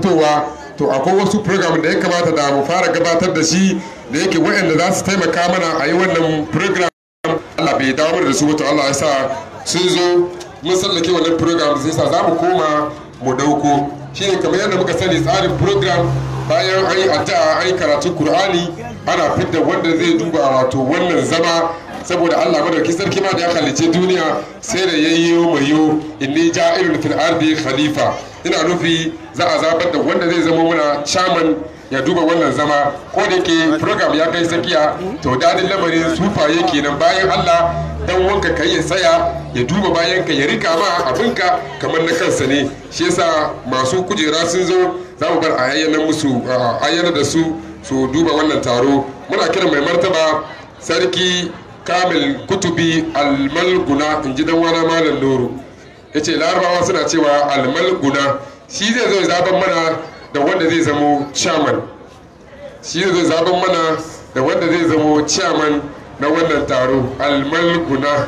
fitowa to akwai wasu program da ya kamata da mu fara gabatar da shi da yake waɗanda za su taimaka mana a yi wannan program Allah bai dawo mana da su ba to Allah ya sa sun zo mun sallake wannan program sai sa za mu koma mu dauko shine kamar yadda muka sani tsarin program bayan an yi addu'a an yi karatun Kur'ani ana fidda wanda zai duba wato wannan zama saboda Allah madauki sarki ma da ya halice duniya sai da yayi mayo inni ja'ilun fil ardi khalifa ina nufi za a zabar da wanda zai zama muna chairman ya duba wannan zama ko da ke program ya kai tsakiya to dadin lamarin sufaye kenan bayan Allah dan wanka ka ya tsaya ya duba bayan ka ya rika ma abinka kamar na kansa ne shi yasa masu kujera sun zo za mu bar ayyana musu ayyana da su su duba wannan taro muna kiran mai martaba sarki kamil kutubi almalguna in ji dan wana malam nuru ya ce larabawa suna cewa almalguna shi zai zo zaben mana da wanda zai zamo chairman shi zai zo zaben mana da wanda zai zamo chairman na wannan taro almalguna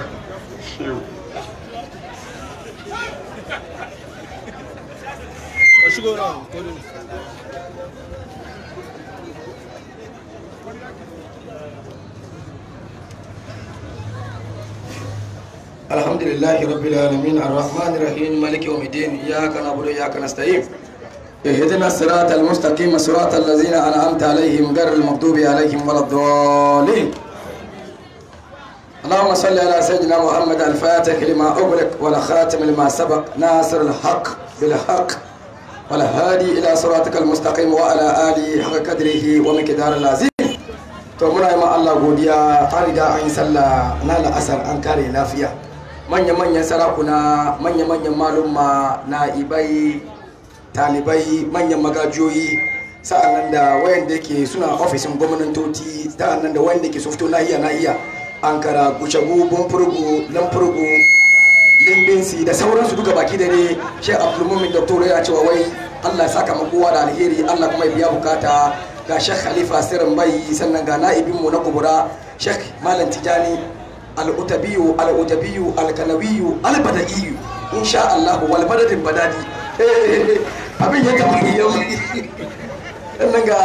الحمد لله رب العالمين الرحمن الرحيم مالك يوم الدين إياك نعبد وإياك نستعين اهدنا الصراط المستقيم صراط الذين أنعمت عليهم غير المغضوب عليهم ولا الضالين اللهم صل على سيدنا محمد الفاتح لما أغلق والخاتم لما سبق ناصر الحق بالحق والهادي إلى صراطك المستقيم وعلى آله حق قدره ومقدار العظيم to muna yi ma Allah godiya an riga an yi sallah na la'asar an kare lafiya manya-manyan sarakuna manya-manyan malumma na ibai talibai manyan magajiyoyi sa'annan da wayanda ke suna ofisin gwamnatoci sa'annan da wayanda ke sufto nahiya nahiya ankara gucagu bumfurgu lamfurgu limbinsi da sauransu duka baki da ne shek abdulmumin doktor ya cewa wai allah saka kowa da alheri allah kuma ya biya bukata ga shek khalifa sirrin bai sannan ga na'ibinmu na kubura shek malam tijani al'utabiyu al'utabiyu alkanawiyu albada'iyu insha Allah wal badadin badadi abin ya kama yau sannan ga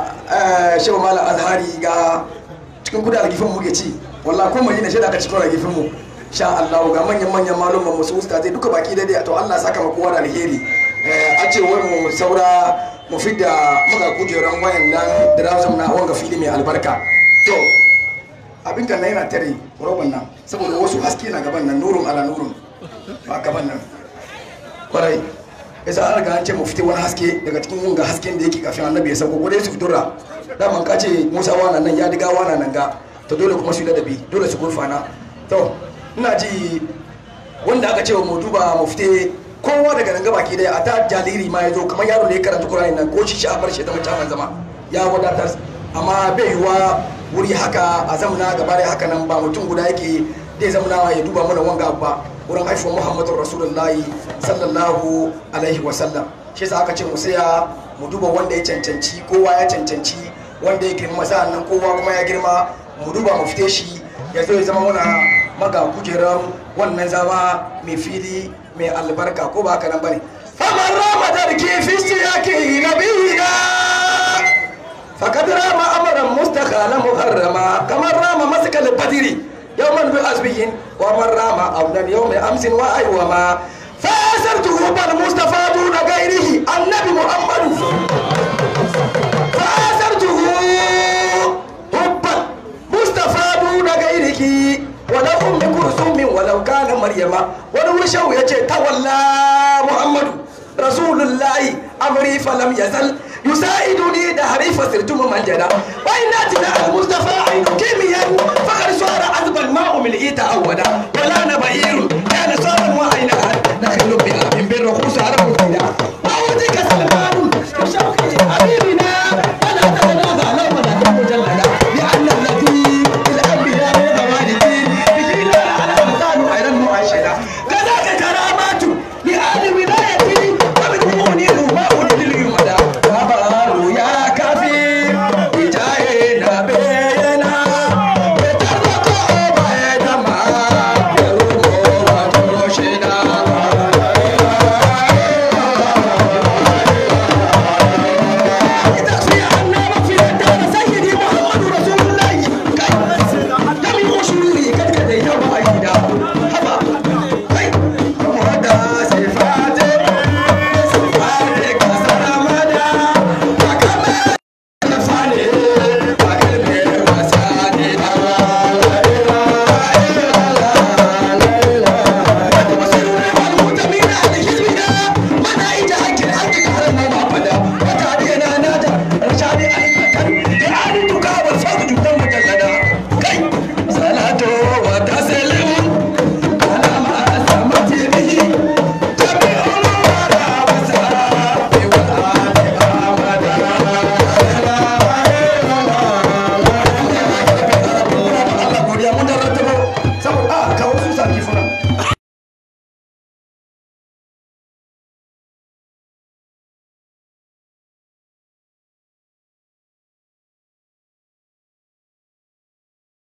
shehu malam azhari ga cikin kuda algifin mu ke ci wallahi ko mai shaida ka cikin algifin mu sha Allah ga manyan manyan malumman musu usta zai duka baki daidai to Allah saka ma kowa da alheri a ce wai mu saura mu fidda muka kujeran wayan nan da razum na wanga fili mai albarka to abin kan na yana tare roban nan saboda wasu haske na gaban nan nurun ala nurun ba gaban nan kwarai yasa an riga an ce mu fite wani haske daga cikin wanga hasken da yake kafin annabi ya sauko ko dai su fitura daman ka ce musa wana nan ya diga wana nan ga to dole kuma su yi ladabi dole su gurfana to ina ji wanda aka ce wa mu duba mu fite kowa daga nan gabaki daya a ta jaliri ma ya zo kamar yaro da ya karanta kurani nan ko shi shi a bar shi zama caman zama ya wadatar amma bai yiwa wuri haka a zamana gaba da haka nan ba mutum guda yake zai zamana ya duba mana wanga ba wurin haifuwar muhammadu rasulullahi sallallahu alaihi wasallam shi yasa aka ce mu saya mu duba wanda ya cancanci kowa ya cancanci wanda ya girma sa'an nan kowa kuma ya girma mu duba mu fite shi ya zo ya zama muna maga kujerar wannan zama mai fili mai albarka ko ba haka nan bane faman rama darki fi siyaki nabiyina fakad rama amaran mustakhala muharrama kamar rama maskal badiri yawman bi asbihin wa man rama awlan yawm amsin wa aywama فأسرته بالمصطفى دون غيره النبي محمد فأسرته حبا مصطفى دون غيره ولو أم كلثوم ولو كان مريم ولو شو يجي تولى محمد رسول الله أمري فلم يزل يساعدني دهري فصرت ممجدا وإن أتنا المصطفى عين كيميا فقد صار عذب الماء من إيتا أولا ولا نبئير كان صارا وعينا نخل بها من بالرخوص على مكيدا وأوديك سلمان بشوقي حبيبنا فلا تتنازع لو مدى مجلدا لأن الذي الأنبياء والوالدين بجينا على مكان غير المعاشرة كذاك كرامات لآل ولايتي ومن الماء لليمدى وبارو يا كافي بجاي نبي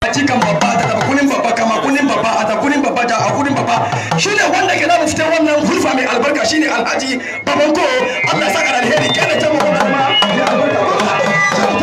cikan babba da kunin babba kama kunin babba a kunin babba da a kunin babba shine wanda ke zamu fita wannan hulfa mai albarka shine alhaji babanko Allah ya saka da alheri kada ta mu kuma ma ya albarka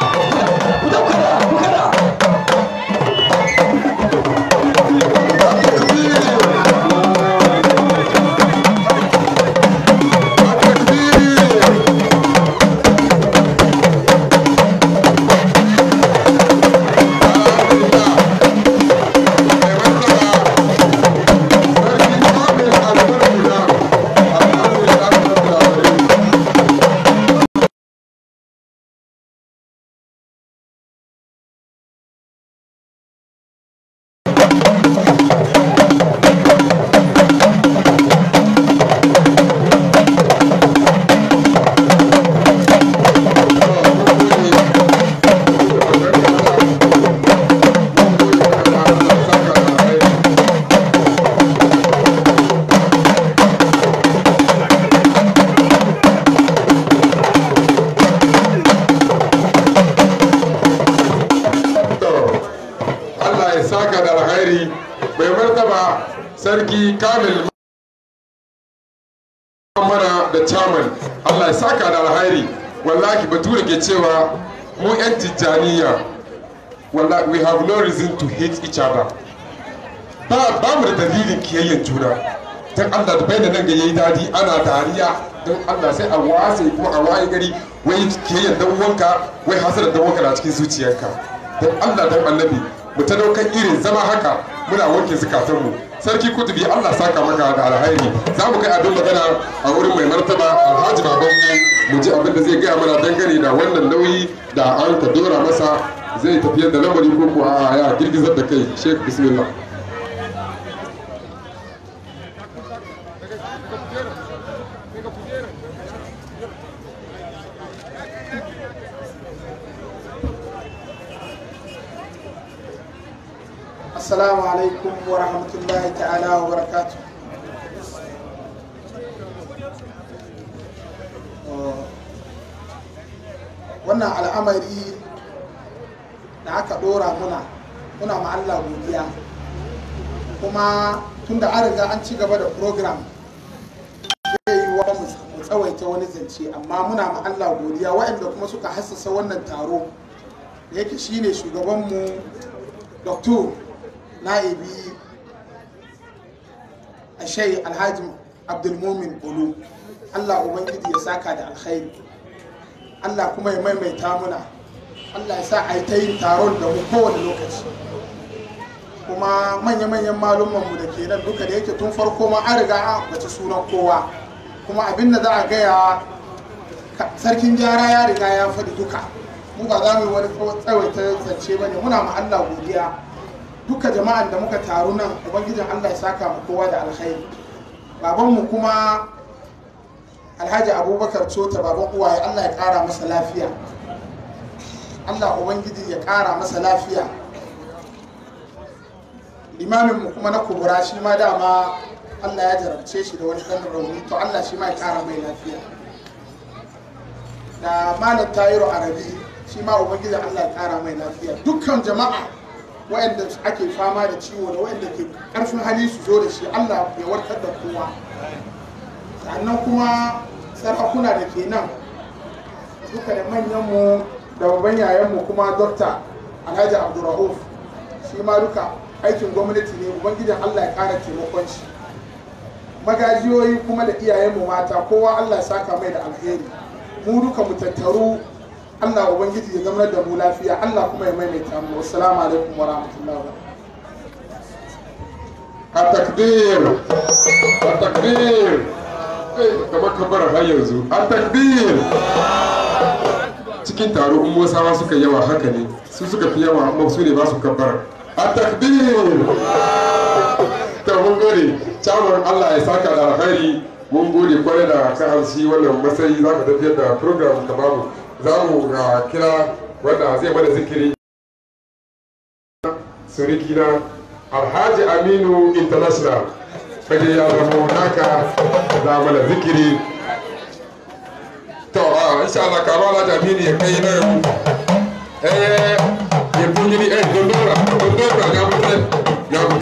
Allah ya saka da alkhairi mai martaba sarki kamil mana da chairman Allah ya saka da alkhairi wallahi bature ke cewa mu yan tijjaniya wallahi we have no reason to hate each other ba ba mu da dalilin kiyayyen juna dan Allah da bai da nan ga yayi dadi ana dariya dan Allah sai a wase kuma a waye gari wai kiyayyen dan uwanka wai hasara dan uwanka na cikin zuciyarka dan Allah dan annabi mu ta daukan irin zama haka muna wanke zukatanmu sarki kutubi Allah saka maka da alhairi za mu kai abin magana a wurin mai martaba alhaji babanmu mu ji abin da zai gaya mana dangane da wannan nauyi da an ka dora masa zai tafiyar da lamari ko kuwa ya girgizar da kai sheik bismillah Assalamu alaikum wa rahmatullahi ta'ala wa barakatu. Wannan al'amari da aka ɗora muna, muna ma Allah godiya. Kuma tunda an riga an ci gaba da program zai yi wa mu tsawaita wani zance amma muna ma Allah godiya waɗanda kuma suka hassasa wannan taro da yake shine shugabanmu Dr. na'ibi a shai alhaji abdulmumin olu allah ubangiji ya saka da alkhairi allah kuma ya maimaita muna allah ya sa a yi ta yin taron da mu kowane lokaci kuma manya-manyan malumanmu da ke nan duka da yake tun farko ma an riga an bace sunan kowa kuma abin da za a gaya sarkin gyara ya riga ya faɗi duka mu ba za mu yi wani tsawaita zance ba ne muna ma allah godiya duka jama'an da muka taru nan ubangijin allah ya saka mu kowa da alkhairi babanmu kuma alhaji abubakar cota baban uwaye allah ya kara masa lafiya allah ubangiji ya kara masa lafiya limaminmu kuma na kubura shi ma dama allah ya jarabce shi da wani ɗan rauni to allah shi ma ya kara mai lafiya da malam tayiru arabi shi ma ubangiji allah ya kara mai lafiya dukkan jama'a waɗanda ake fama da ciwo da waɗanda ke ƙarfin hali su zo da shi Allah ya warkar da kowa sannan kuma sarakuna da ke nan duka da manyanmu da babban yayanmu kuma dokta alhaji abdurrahuf shi ma duka aikin gwamnati ne ubangijin Allah ya ƙara taimakon shi magajiyoyi kuma da iyayenmu mata kowa Allah ya saka mai da alheri mu duka mu tattaru Allah Ubangiji ya zama da mu lafiya Allah kuma ya maimaita mu assalamu alaikum wa rahmatullahi wa التكبير التكبير kamar kabara har yanzu التكبير cikin taro in musawa suka yawa haka ne su suka fi yawa amma su ne ba su kabbara التكبير ta mun gode caman Allah ya saka da alkhairi mun gode kwarai da ka hansi wannan matsayi za ka tafiyar da program ka babu za mu kira wanda zai mana zikiri suriki na alhaji aminu international kaje ya zama naka za mana zikiri to a insha Allah karo alhaji aminu ya kai nan eh ya kunyi ni eh dondora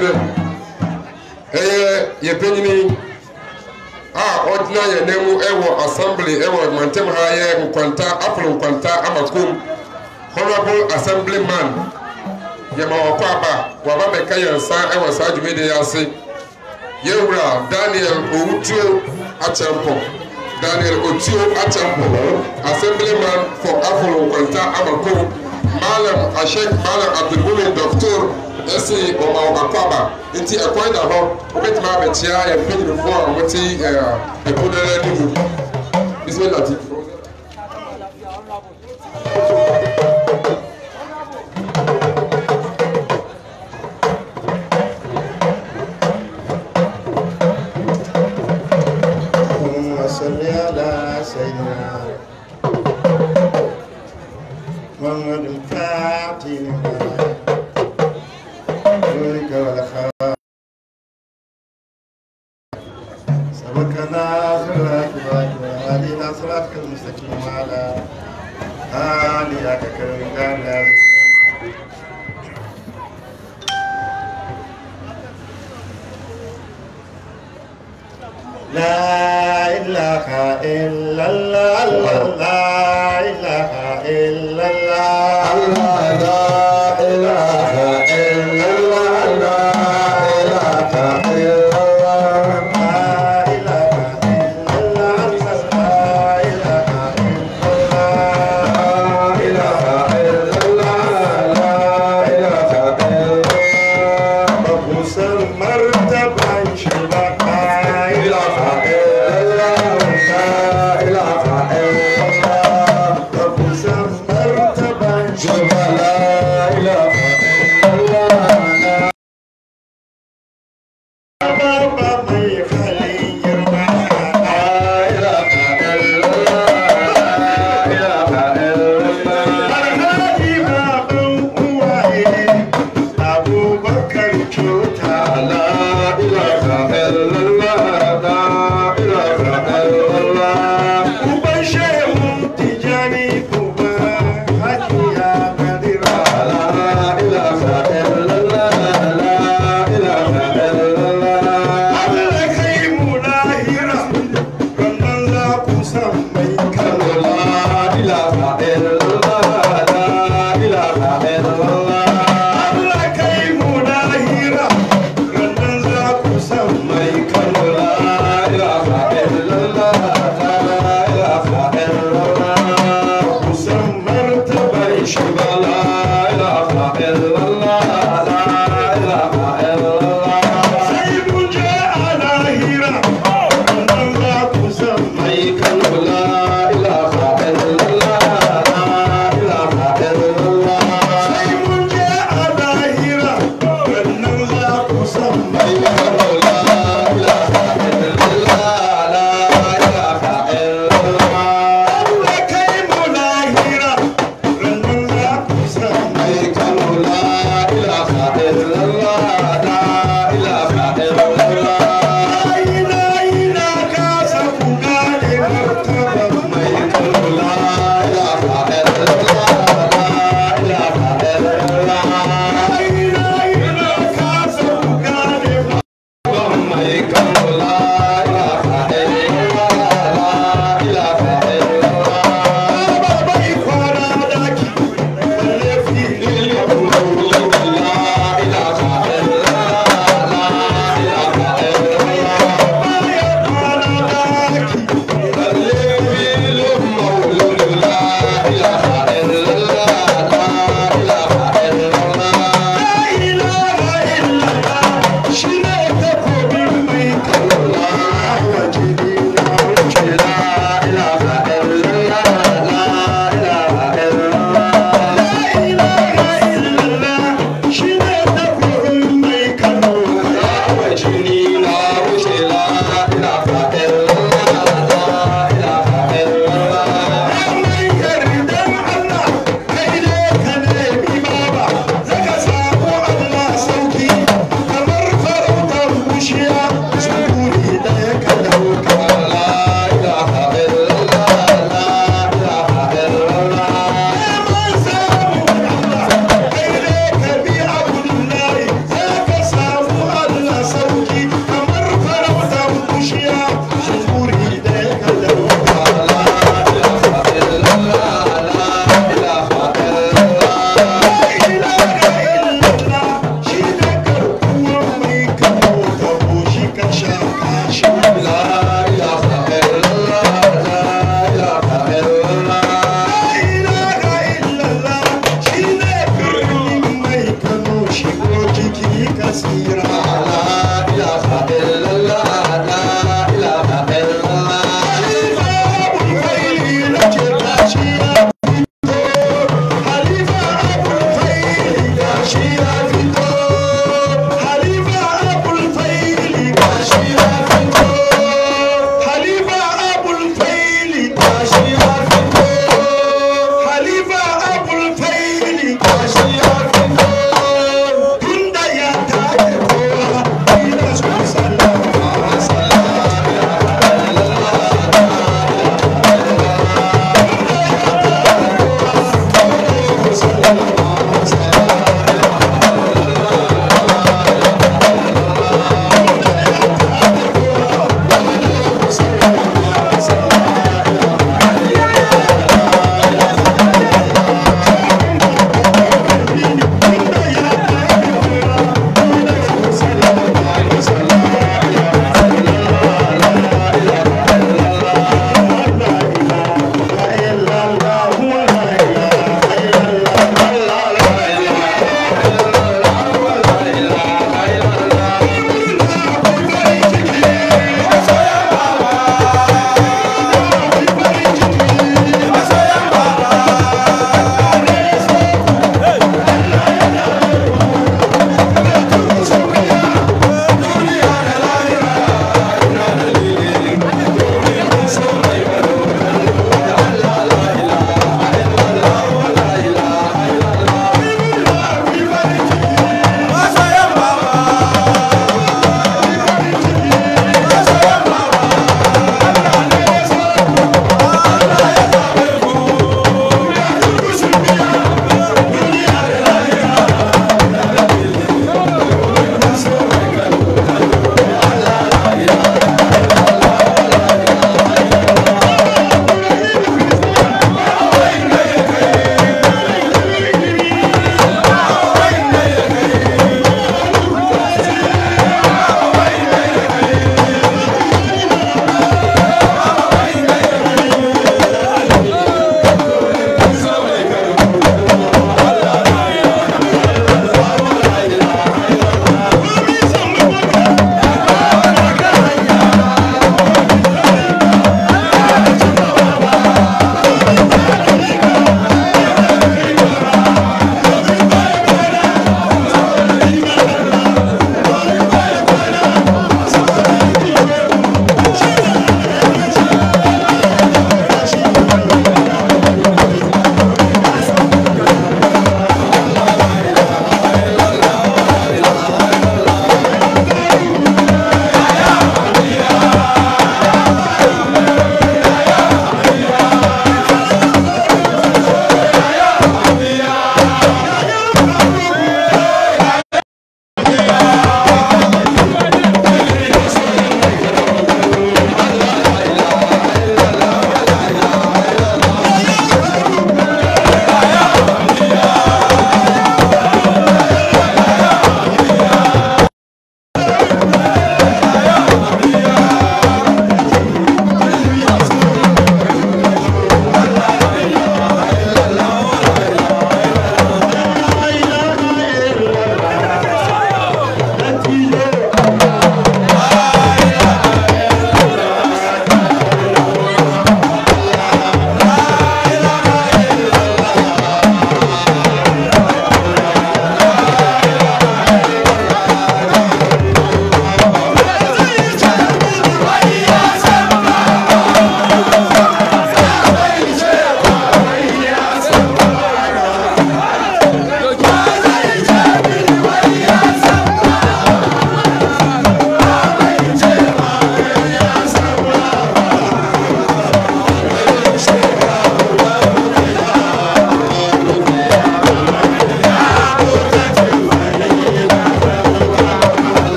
kyerɛ ɛyɛ yɛ panyini a ɔgyina yɛn nan mu ɛwɔ assembly ɛwɔ mantam ha yɛ nkwanta apolo nkwanta amakom honorable assemblyman yɛma ɔkɔ aba waba bɛka yɛn nsa ɛwɔ saa dwumadi yi ase yɛwura daniel owutuo akyɛmpɔ daniel otuo akyɛmpɔ assemblyman for apolo nkwanta amakom malam ashek malam abdulmumin doctor ɛsi ɔma akɔ aba nti ɛkwan da hɔ wobɛtumi abɛkyia yɛn mpanyinfoɔ a wɔte ɛpo no anim bismillah ti اللهم صل على سيدنا محمد الفاتح لما ذلك والخير سبقنا صراط الله وهدينا صراطك المستقيم وعلى آلك كريم كان لا إله إلا الله لا إله إلا الله لا إله إلا الله لا إله إلا الله لا إله إلا الله لا إله إلا الله لا إله إلا الله مبوس المرتبة شبك لا إله إلا الله لا إله إلا الله مبوس المرتبة شبك لا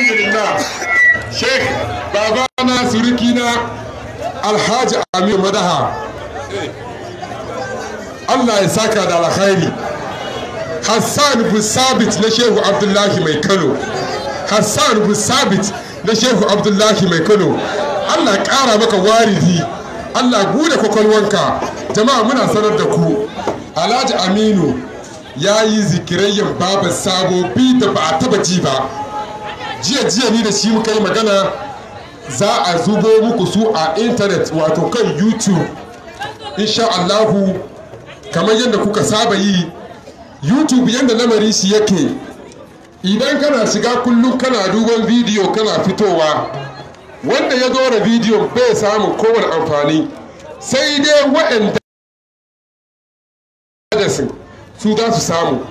alhamdulillah sheikh babana surukina alhaji amir madaha allah ya saka da alkhairi hassan bin sabit na shehu abdullahi mai kano hassan bin sabit na shehu abdullahi mai kano allah kara maka waridi allah bude kwakwalwanka jama'a muna sanar da ku alhaji aminu ya yi zikirayyan babu sabobi da ba a taba ji ba jiya jiya ni da shi muka yi magana za a zubo muku su a intanet wato kan youtube insha allahu kamar yadda kuka saba yi youtube yadda lamarin shi yake idan kana shiga kullum kana duban bidiyo kana fitowa wanda ya dora bidiyon bai samun kowane amfani sai dai waɗanda su za su samu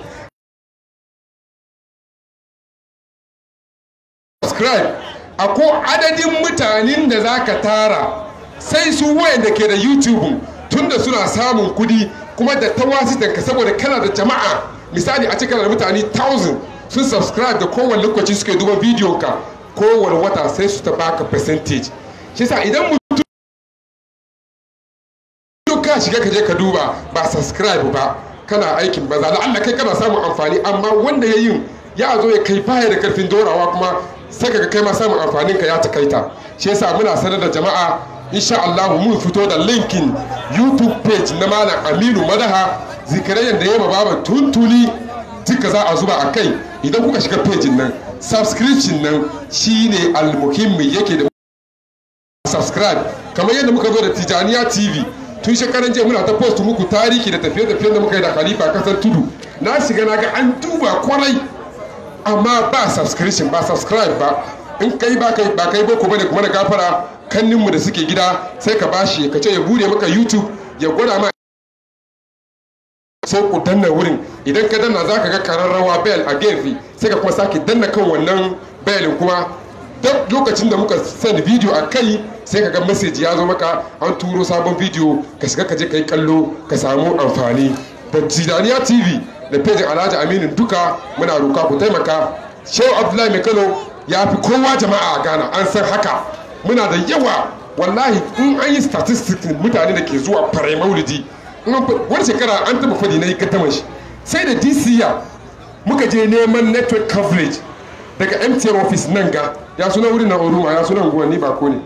subscribe akwai adadin mutanen da za ka tara sai su wayanda ke da youtube tunda suna samun kudi kuma da tawasitanka saboda kana da jama'a misali a cikin da mutane 1000 sun subscribe da kowane lokaci suke duban bidiyon ka kowane wata sai su ta baka percentage shi sa idan mutum ka shiga ka je ka duba ba subscribe ba kana aikin banza da Allah kai kana samun amfani amma wanda ya yin ya zo ya kai baya da karfin dorawa kuma sai ka kai ma samun amfanin ka ya takaita shi yasa muna sanar da jama'a insha Allah mun fito da linkin YouTube page na malam Aminu Madaha zikirayen da ya ma baba tuntuni duka za a zuba a kai idan kuka shiga page nan subscription nan shine almuhimmi yake da subscribe kamar yadda muka zo da Tijaniya TV tun shekaran jiya muna ta post muku tarihi da tafiye-tafiyen da muka yi da khalifa kasar tudu na shiga na ga an duba kwarai amma ba subscription ba subscribe ba in kai ba kai ba kai boko bane kuma da gafara kannin mu da suke gida sai ka bashi ka ce ya bude maka youtube ya gwada ma sai ku danna wurin idan ka danna zaka ga kararrawa bell a gefe sai ka kuma sake danna kan wannan bellin kuma duk lokacin da muka send video a kai sai ka ga message ya zo maka an turo sabon video ka shiga ka je ka yi kallo ka samu amfani da tijaniya tv da pejin alhaji aminu duka muna roka ku taimaka shehu abdullahi mai kano ya fi kowa jama'a a ghana an san haka muna da yawa wallahi in an yi statistics mutane da ke zuwa farai maulidi wani shekara an taba fadi na yi kattaman shi sai da dca muka je neman network coverage daga mtn office nan ga ya suna wurin na oruma ya suna unguwanni ba ko ne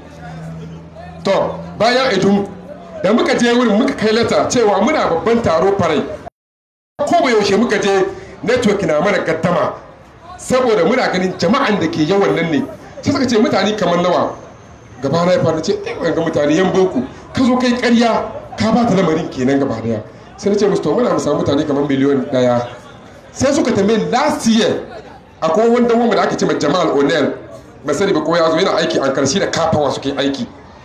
to bayan edun da muka je wurin muka kai lata cewa muna babban taro farai ko ba yaushe muka je network na mana gaddama saboda muna ganin jama'an da ke yawan nan ne sai suka ce mutane kamar nawa gaba na ya fara ce eh ga mutane yan boko ka zo kai ƙarya ka ba ta lamarin kenan gaba daya sai na ce musu to muna mu samu mutane kamar miliyon daya sai suka tambaye last year akwai wanda wanda da aka ce ma Jamal O'Neil ba sani ba ko ya zo yana aiki an karshe da kafawa suke aiki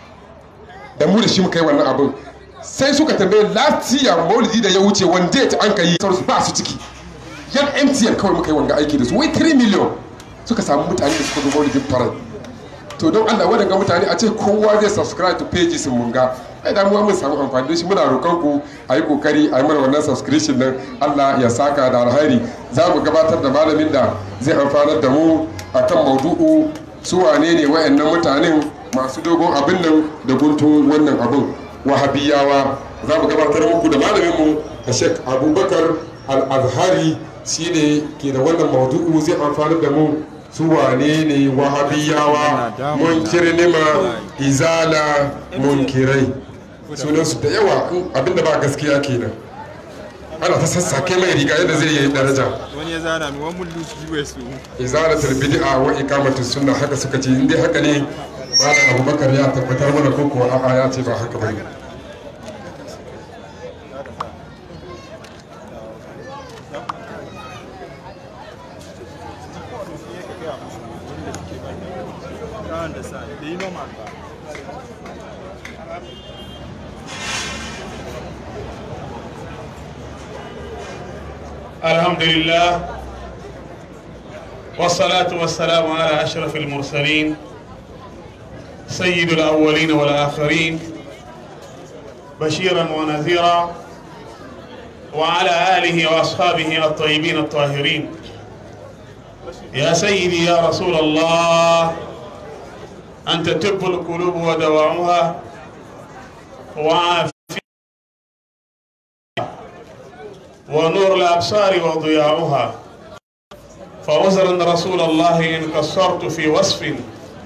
da mu da shi muka yi wannan abin sai suka tambaye last year maulidi da ya wuce wanda ta an ka yi sauransu ba su ciki yan mtn kawai muka yi wanga aiki da su wai 3 million suka samu mutane da suka zo maulidin farai to don allah wadanga mutane a ce kowa zai subscribe to pages mun ga ai damuwa mun samu amfani da shi muna roƙon ku a yi kokari a yi mana wannan subscription nan allah ya saka da alhairi za mu gabatar da malamin da zai amfanar da mu akan maudu'u su wane ne wayannan mutanen masu dogon abin nan da guntun wannan abin wahabiyawa za mu gabatar muku da malaminmu a shek abubakar al-azhari shi ne ke da wannan maudu'u zai amfani da mu su wane ne wahabiyawa munkirnima izala munkirai sunansu da yawa abinda ba gaskiya kenan ana ta sassake mai riga yadda zai yi daraja wani ya zana mi wani mullu shi bai su izalatul bid'a wa iqamatus sunna haka suka ce in dai haka ne malam abubakar ya tabbatar mana ko kuwa a'a ya ce ba haka bane kawon da sa da yi noma ba الحمد لله والصلاة والسلام على أشرف المرسلين سيد الأولين والآخرين بشيرا ونذيرا وعلى آله وأصحابه الطيبين الطاهرين يا سيدي يا رسول الله أنت تب القلوب ودواعها وعافية ونور الأبصار وضياعها فعذرا رسول الله إن قصرت في وصف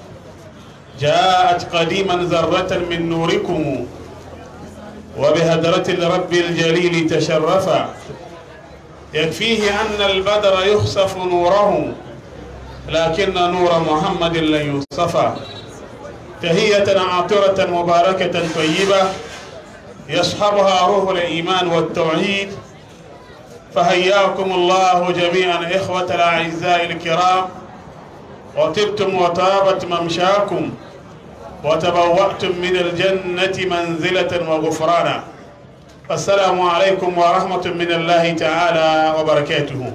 جاءت قديما ذرة من نوركم وبهدرة الرب الجليل تشرفا يكفيه أن البدر يخسف نوره لكن نور محمد لن يصفى تهية عاطرة مباركة طيبة يصحبها روح الإيمان والتوحيد فهياكم الله جميعا إخوة الأعزاء الكرام وطبتم وطابت ممشاكم وتبوأتم من الجنة منزلة وغفرانا السلام عليكم ورحمة من الله تعالى وبركاته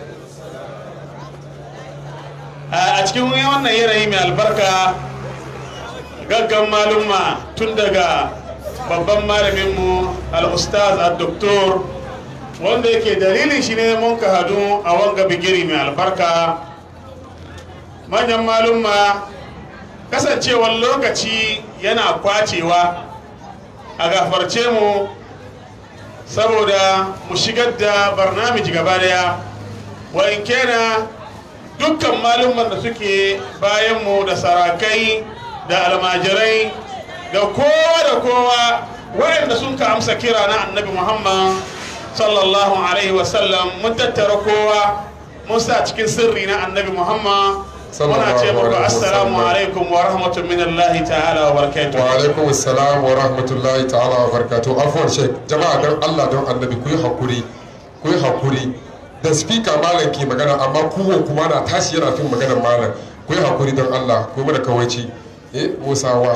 a cikin wannan yanayi mai albarka gaggan malumma tun daga babban malaminmu al-ustaz al-doktor wanda yake dalilin shi ne mun ka hadu a wanga bigiri mai albarka manyan malumma kasancewar lokaci yana kwacewa a gafarce mu saboda mu shigar da barnamiji gaba daya wa in kena dukkan malumman da suke bayanmu da sarakai da almajirai da kowa da kowa waɗanda sun ka amsa kira na annabi muhammad sallallahu alaihi wasallam mun tattara kowa mun sa cikin sirri na annabi muhammad muna ce muku assalamu alaikum wa rahmatun min allahi ta'ala wa barakatuh wa alaikum assalam wa rahmatullahi ta'ala wa barakatuh afwan shek jama'a don Allah don annabi ku yi hakuri ku yi hakuri da speaker malam ke magana amma kuwa kuma na tashi yana fin maganar malam ku yi hakuri don Allah ku mana kawaici eh Musa wa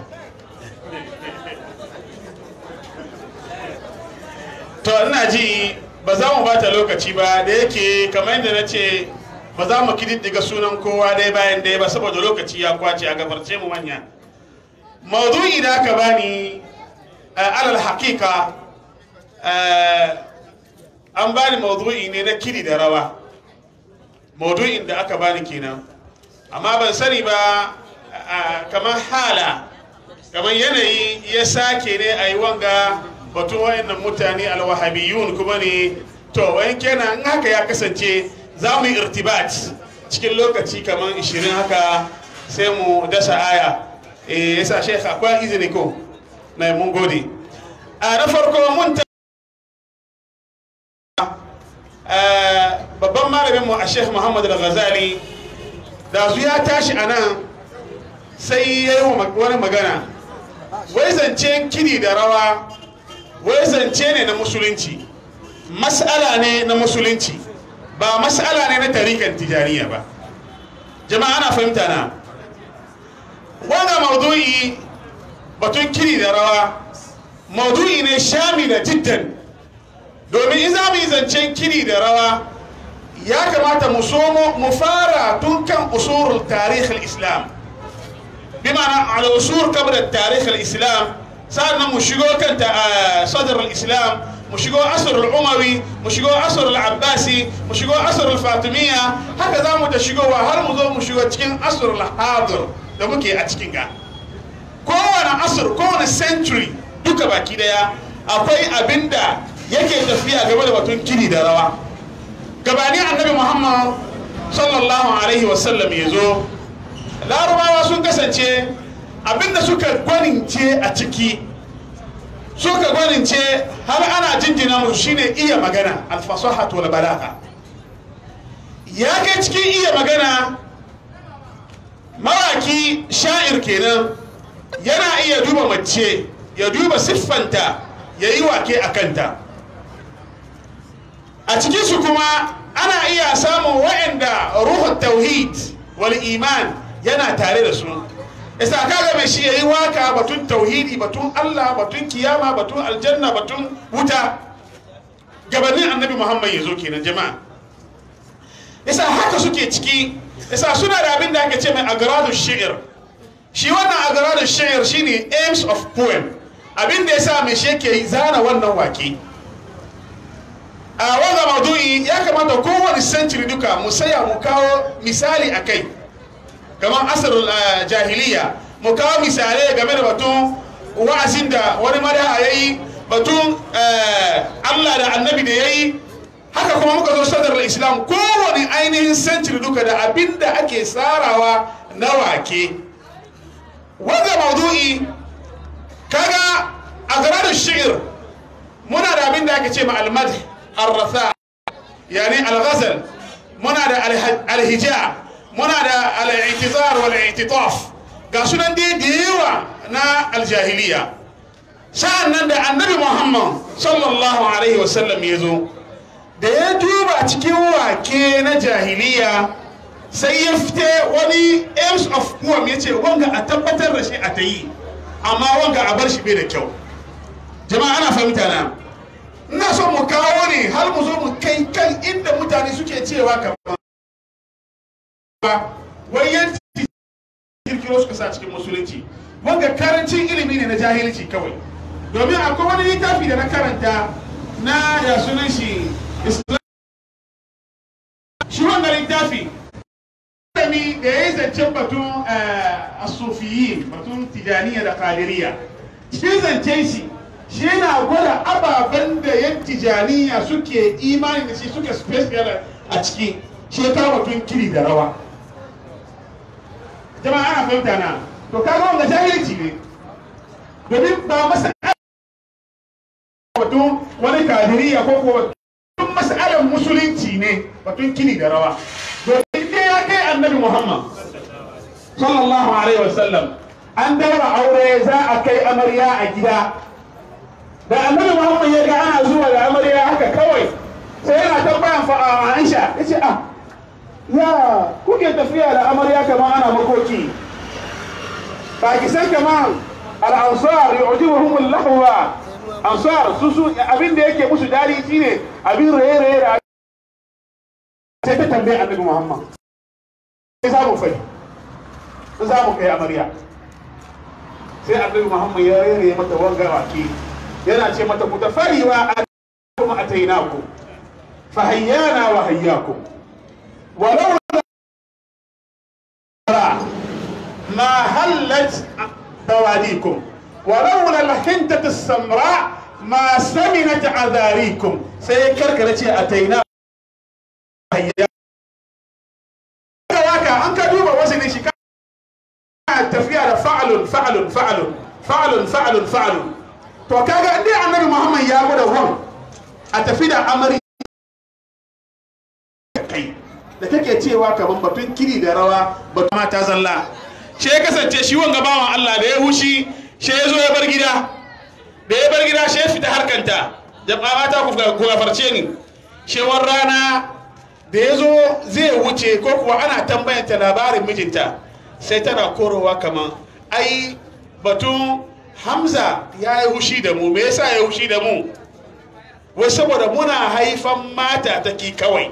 to ina ji ba za mu bata lokaci ba da yake kamar yadda na ce ba za mu kididdiga sunan kowa dai bayan dai ba saboda lokaci ya kwace a gabarce mu manya maudu'i da aka bani alal hakika an bani maudu'i ne na kiri da rawa maudu'in da aka bani kenan amma ban sani ba kamar hala kamar yanayi ya sake ne a yi wanga batun wayannan mutane alwahabiyun kuma ne to wayan kenan in haka ya kasance za mu yi irtibat cikin lokaci kamar 20 haka sai mu dasa aya eh yasa shekha akwai izini ko na mun gode a na farko mun ta babban malamin mu a sheikh muhammad al-ghazali da su ya tashi a nan sai ya yi wani magana wai zancen kidi da rawa wai zance ne na musulunci mas'ala ne na musulunci ba mas'ala ne na tarikan tijaniya ba jama'a ana fahimta na wanga maudu'i batun kiri da rawa maudu'i ne shamila jiddan domin in za mu yi zancen kiri da rawa ya kamata mu somo mu fara tun kan usurul tarihin islam bi ma'ana al usur qabla tarikh al islam sa'annan mu shigo kan sadr al islam mu shigo asr al umawi mu shigo asr al abbasi mu shigo asr al fatimiyya haka za mu ta shigowa har mu zo mu shigo cikin asr al hadir da muke a cikin ga kowane asr kowane century duka baki daya akwai abinda yake tafiya game da batun kiri da rawa gabani annabi muhammad sallallahu alaihi wasallam ya zo larabawa sun kasance abinda suka gwanince a ciki suka gwanince har ana jinjina musu shine iya magana alfasahat wal balagha ya kai cikin iya magana mawaki sha'ir kenan yana iya duba mace ya duba siffanta ya yi wake a kanta a cikinsu kuma ana iya samun wa'anda ruhun tauhid wal iman yana tare da su isa kaga mai shi yayi waka batun tauhidi batun Allah batun kiyama batun aljanna batun wuta gabanin annabi Muhammad ya zo kenan jama'a isa haka suke ciki isa suna da abin da ake ce mai agradu shi'ir shi wannan agradu shi'ir shine aims of poem abin da yasa mai shi yake zana wannan wake a wanga maudu'i ya kamata kowane century duka mu saya mu kawo misali a kai kamar asarul ah, jahiliya mu kawo misalai game da batun wa'azin da wani madaha ya yi batun eh, allah da annabi da ya yi haka kuma muka zo sadar islam kowane ainihin century duka da abin da ake tsarawa na wake wanga maudu'i kaga a da shi'ir muna da abin da ake ce ma almad arratha yani alghazal muna da alha- alhija muna da al'itizar wal i'titaf ga sunan dai da yawa na aljahiliya sa'an nan da annabi muhammad sallallahu alaihi wasallam ya zo da ya duba cikin wake na jahiliya sai ya fite wani aims of poem ya ce wanga a tabbatar da shi a ta yi amma wanga a bar shi bai da kyau jama'a ana fahimta na ina so mu kawo ne har mu zo mu kai kan inda mutane suke cewa kamar wai yan kirkiro suka sa cikin musulunci wanga karancin ilimi ne na jahilci kawai domin akwai wani littafi da na karanta na ya sunan shi islam shi wanga littafi malami da ya yi zancen batun asufiyin batun tijaniya da kadiriya shi zancen shi shi yana gwada ababen da yan tijaniya suke imani da shi suke special a ciki shi ya kawo batun kiri da rawa jama'a ana fahimta na to kaga wanga jahilci ne domin ba masa batun wani kadiriya ko ko batun mas'alar musulunci ne batun kiri da rawa domin dai ya kai annabi muhammad sallallahu alaihi wasallam an daura aure za a kai amarya a gida da annabi muhammad ya ga ana zuwa da amarya haka kawai sai yana tambayan fa a aisha ya ce ah ya kuke tafiya da amarya kamar ana makoki ba ki san kamar al'ansar yu'jibuhum al-lahwa ansar su su abin da yake musu dadi shine abin raye-raye da sai ta tambaye annabi muhammad sai za mu fai sai za mu kai amarya sai annabi muhammad ya rere mata wanga wake yana ce mata ku tafari wa kuma atainaku fa hayyana wa hayyakum walau ما هلت بواديكم ولولا الحنطة السمراء ما سمنت عذاريكم سيكركرة أتينا waka an ka duba wasu ne shi ka tafiya da fa'alun fa'alun fa'alun fa'alun fa'alun fa'alun to kaga inda annabi muhammad ya gwada wan a tafi da amari kai da kake cewa kamar batun kiri da rawa batun mata zalla shi ya kasance shi wanga bawan Allah da ya hushi shi ya zo ya bar gida da ya bar gida shi ya fita harkanta jama'a mata ku gafarce ni shewar rana da ya zo zai wuce ko kuwa ana tambayanta labarin mijinta sai tana korowa kaman ai batun hamza ya yi hushi da mu me yasa ya yi hushi da mu wai saboda muna haifan mata take kawai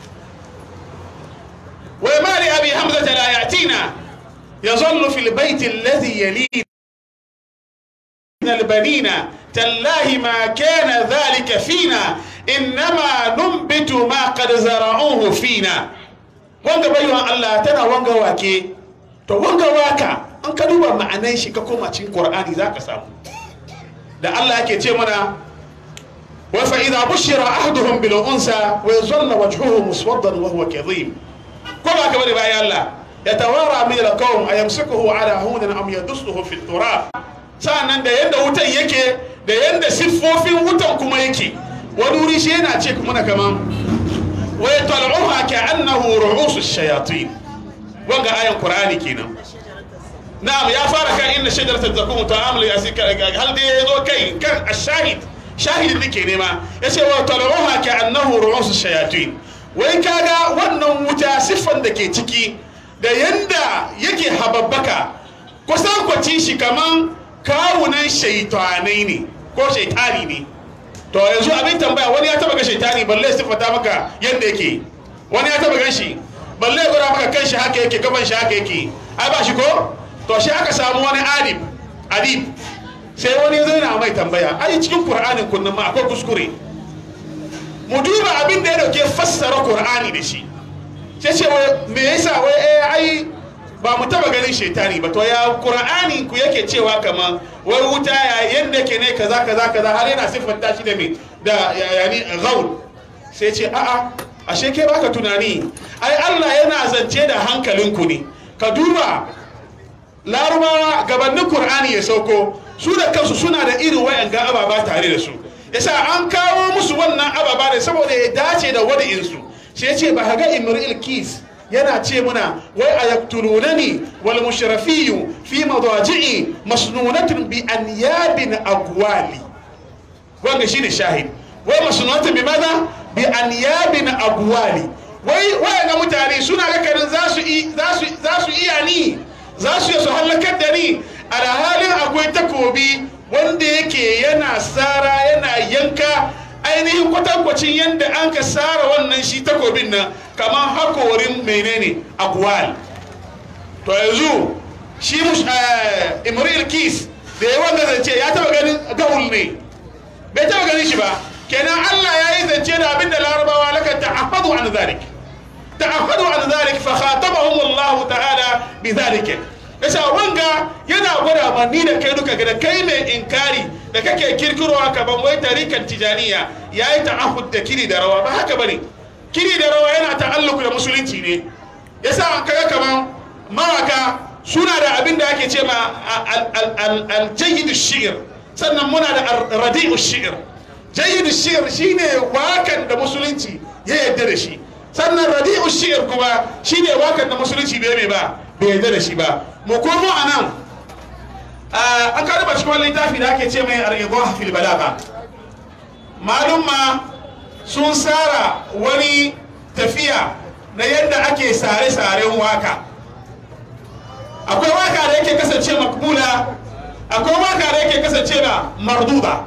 wai mali abi hamza ta la yatina يظل في البيت الذي يليه من البنين تالله ما كان ذلك فينا إنما ننبت ما قد زرعوه فينا wanga baiwan Allah tana wanga wake to wanga waka an ka duba ma'anan shi ka koma cikin Qur'ani zaka samu da Allah yake ce mana wa fa idha bushira ahaduhum bil unsa wa yadhalla wajhuhu muswaddan wa huwa kadhim ko ba ka bari bayan Allah yatawara min al-qawm ayamsikuhu ala hunan am yadussuhu fi turab sa'annan da yanda wutan yake da yanda siffofin wutan kuma yake wani wuri shi yana ce kuma na kaman wa yatal'uha ka'annahu ru'usu shayatin wanga ayan qur'ani kenan na'am ya fara kan inna shajarata zakum ta'amul yasika hal dai yazo kai kan ashahid shahid nake nema yace wa tal'uha ka'annahu ru'usu shayatin wai kaga wannan wuta siffan da ke ciki da yanda yake hababbaka kusan kwaci shi kaman kawunan shaitanai ne ko shaitani ne to yanzu abin tambaya wani ya taba ga shaitani balle siffata maka yanda yake wani ya taba gan shi balle ya gwada maka kan shi haka yake gaban shi haka yake ai ba shi ko to shi aka samu wani adib adib sai wani zai na mai tambaya ai cikin qur'anin kunnan ma akwai kuskure mu duba abin da ya dauke fassara qur'ani da shi sai ce wai me yasa wai eh ai ba mu taba ganin shaitani ba to ya qur'ani ku yake cewa kaman wai wuta ya yanda ke ne kaza kaza kaza har yana siffanta shi da me da yani ghaul sai ce a'a ashe ke baka tunani ai Allah yana zance da hankalinku ne ka duba larubawa gabanin qur'ani ya sauko su da kansu suna da irin wayanga ababa tare da su yasa an kawo musu wannan ababa ne saboda ya dace da wadi'insu sai ce ba ga imril kis yana ce muna wai a yaktulunani wal mushrafiyu fi madaji'i masnunatun bi anyabin agwali wanda shine shahid wai masnunatun bi maza bi anyabin agwali wai wayanga mutane suna ga karin za su za su iya ni za su yi su halakar da ni a da halin akwai takobi wanda yake yana sara yana yanka ainihin kwatankwacin yadda an ka sara wannan shi takobin nan kamar hakorin menene agwal to yanzu shi imril kis da ya wanda zance ya taba ganin gaul ne bai taba ganin shi ba kenan allah ya yi zance da abin da larabawa laka ta'ahadu an zalik ta'ahadu an zalik fa khatabahum allah ta'ala bi zalika yasa wanga yana gwada ma ni da kai duka da kai mai inkari da kake kirkirowa ka ban wai tarikan tijaniya yayi ta'ahud da kiri da rawa ba haka bane kiri da rawa yana ta'alluku da musulunci ne yasa an kaga kaman mawaka suna da abin da ake ce ma al-jayyid shi'r sannan muna da radi'u shi'r jayyid shi'r shine wakan da musulunci ya yarda da shi sannan radi'u shi'r kuma shine wakan da musulunci bai mai ba bai yarda da shi ba mu komo a nan an karba cikin wani littafi da ake ce mai al-idah fil balaga malumma sun tsara wani tafiya na yadda ake sare-saren waka akwai waka da yake kasance makbula akwai waka da yake kasance na marduba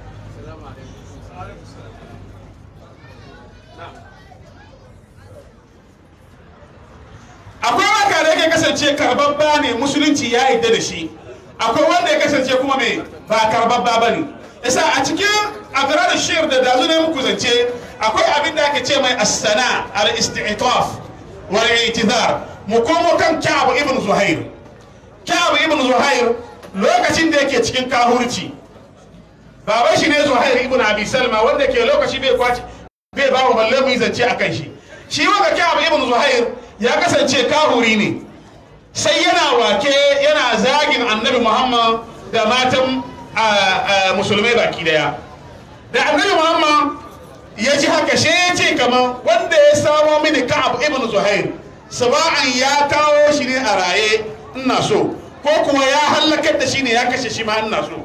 akwai waka da yake kasance karbabba ne musulunci ya yadda da shi akwai wanda ya kasance kuma mai ba karbabba ba ne yasa a cikin agarar shir da dazu ne muku zance akwai abin da ake ce mai asana al-isti'taf wal i'tizar mu komo kan Ka'ab ibn Zuhair Ka'ab ibn Zuhair lokacin da yake cikin kahurci baban shi ne Zuhair ibn Abi Salma wanda ke lokaci bai kwaci bai ba mu balle mu yi zance akan shi shi wanda Ka'ab ibn Zuhair ya kasance kahuri ne sai yana wake yana zagin annabi Muhammad da matan musulmai baki daya da annabi Muhammad ya ji haka shi ya ce kamar wanda ya samo mini ka'ab ibn zuhair saba'an ya kawo shi ne a raye ina so ko kuwa ya hallakar da shi ne ya kashe shi ma ina so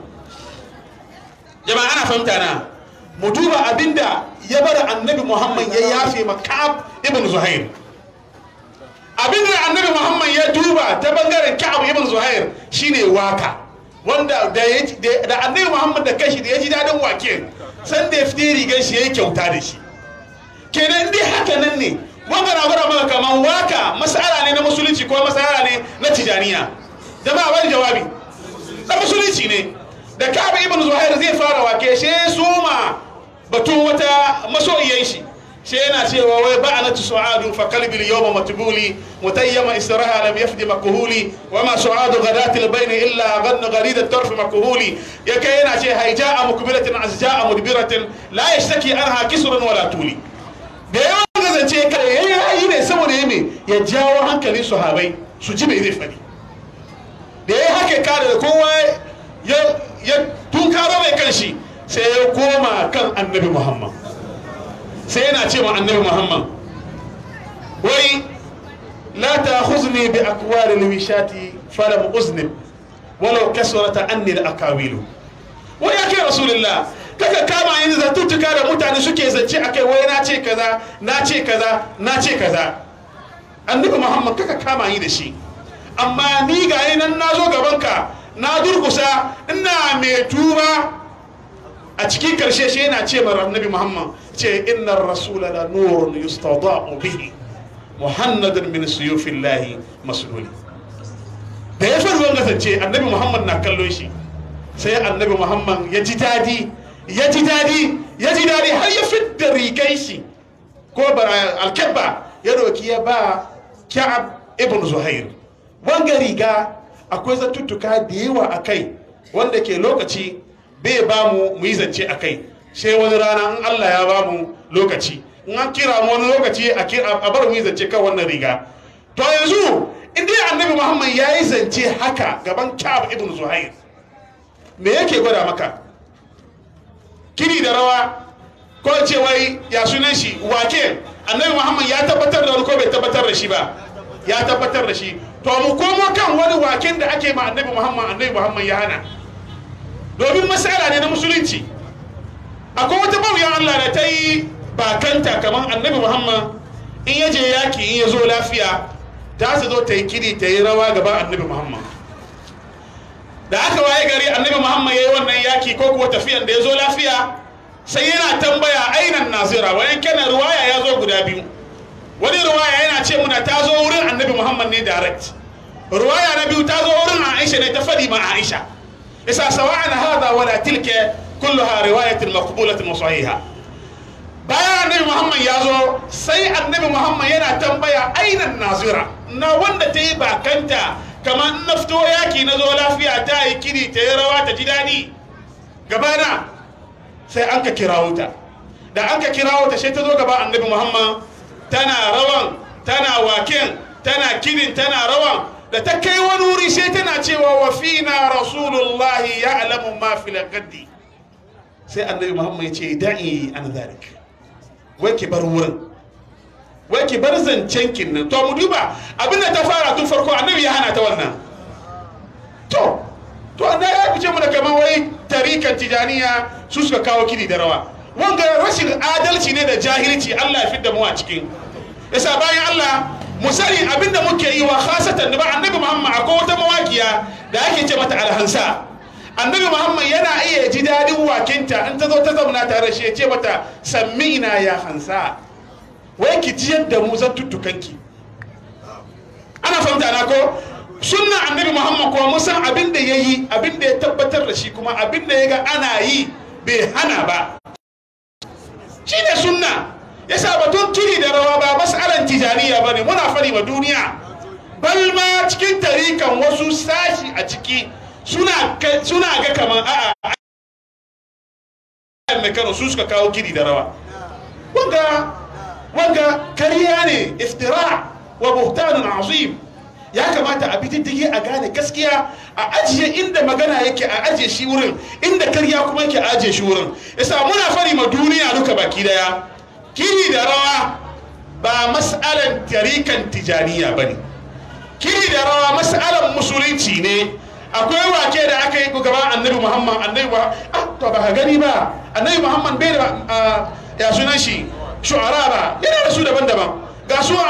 jama'a ana fahimta na mu duba abinda ya bar annabi muhammad ya yafe ma ka'ab ibn zuhair abinda annabi muhammad ya duba ta bangaren ka'ab ibn zuhair shine waka wanda da annabi muhammad da kashi da ya ji dadin wake san da ya fi rigar shi ya yi kyauta da shi kenan dai haka nan ne wanda na gwada maka kamar waka masala ne na musulunci ko masala ne na tijaniya jama'a wani jawabi na musulunci ne da kabe ibn zuhair zai fara wake shi soma batun wata masoyiyan shi shi yana cewa wai ba'anatu su'adu fa qalbi al-yawma matbuli mutayyama israha lam yafdi makuhuli wa ma su'adu ghadati al-bayn illa ghanna gharid at-tarf makuhuli yake yana ce hayja'a mukbilatin azja'a mudbiratin la yashtaki anha kisrun wala tuli da yawan gazance kare yayi ne saboda yame ya jawo hankalin sahabbai su ji me zai fadi da yayi haka kare da kowa ya ya tunkaro mai kanshi sai ya koma kan annabi muhammad sai yana ce ma annabi muhammad wai la ta huzni bi akwari lwishati falam uznib walau kasrata anni al akawilu wai ya kai rasulullah kaka kama yin zatuttuka da mutane suke zance akai wai na ce kaza na ce kaza na ce kaza annabi muhammad kaka kama yi da shi amma ni ga nan na zo gabanka na durkusa ina mai tuba a cikin karshe shi yana ce ma annabi muhammad ce inna rasula la nurun yustada'u bihi muhammadun min suyufillahi masluli da ya fi ruwan kasance annabi muhammad na kallo shi sai annabi muhammad ya ji dadi ya ji dadi ya ji daɗi har ya fidda rigai shi ko alkebba ya doki ya ba kya'ab ibn zuhair wanga riga akwai zatuttuka da yawa a kai wanda ke lokaci bai ba mu mu yi zance a kai sai wani rana in allah ya ba mu lokaci in an kira mu wani lokaci a bar mu yi zance kan wannan riga to yanzu in dai annabi muhammad ya yi zance haka gaban kya'ab ibn zuhair me yake gwada maka kiri da rawa ko ce wai ya sunan shi wake annabi muhammad ya tabbatar da wani ko bai tabbatar da shi ba ya tabbatar da shi to mu komo kan wani waken da ake ma annabi muhammad annabi muhammad ya hana domin masala ne na musulunci akwai wata bauyan allah da ta yi bakanta kamar annabi muhammad in ya je yaki in ya zo lafiya ta su zo ta yi kiri ta yi rawa gaban annabi muhammad da aka waye gari annabi muhammad ya yi wannan yaki ko kuwa tafiyan da ya zo lafiya sai yana tambaya ainan nazira wayan kenan ruwaya ya zo guda biyu wani ruwaya yana ce muna ta zo wurin annabi muhammad ne direct ruwaya na biyu ta zo wurin aisha ne ta fadi ma aisha isa sawa'an hada wala tilka kulluha riwayatin maqbulatin wa sahiha bayan annabi muhammad ya zo sai annabi muhammad yana tambaya ainan nazira na wanda ta yi bakanta kamar na fito yaki na zo lafiya ta yi kiri ta yi rawa ta ji daɗi gabana sai an ka kirawo ta da an ka kirawo ta sai ta zo gaba annabi muhammad tana rawan tana waken tana kirin tana rawan da ta kai wani wuri sai tana cewa wa fina rasulullahi ya alamu ma fil gaddi sai annabi muhammad ya ce da'i an zalik wai ki bar wurin wai ki bar zancen kin nan to mu duba abinda ta fara tun farko annabi ya hana ta wannan to to an ya fice mu da kamar wai tarikan tijaniya su suka kawo kidi da rawa wanga rashin adalci ne da jahilci Allah ya fidda mu a cikin yasa bayan Allah mu sani abinda muke yi wa khasatan ba annabi Muhammad akwai wata mawakiya da ake ce mata alhansa annabi Muhammad yana iya ji dadin wakinta in ta zo ta zauna tare shi ya ce mata sammi'ina ya hansa wai ki ji yadda mu zan tuttukanki ana fahimta na ko sunna annabi muhammad kuma mun san abin da ya yi abin da ya tabbatar da shi kuma abin da ya ga ana yi bai hana ba shi ne sunna yasa batun kiri da rawa ba mas'alan tijaniya ba ne muna fari ma duniya bal ma cikin tarikan wasu sashi a ciki suna ga kamar a'a mai kano su suka kawo kiri da rawa wanga wanga kariya ne iftira wa buhtanun azim ya kamata a bitiddigi a gane gaskiya a ajiye inda magana yake a ajiye shi wurin inda karya kuma yake a ajiye shi wurin yasa muna fari ma duniya duka baki daya kiri da rawa ba mas'alan tarikan tijaniya bane kiri da rawa mas'alan musulunci ne akwai wake da aka yi gaban annabi muhammad annabi ba ah to ba ka gani ba annabi muhammad bai da ya sunan shi shu'ara ba yana da su daban-daban ga su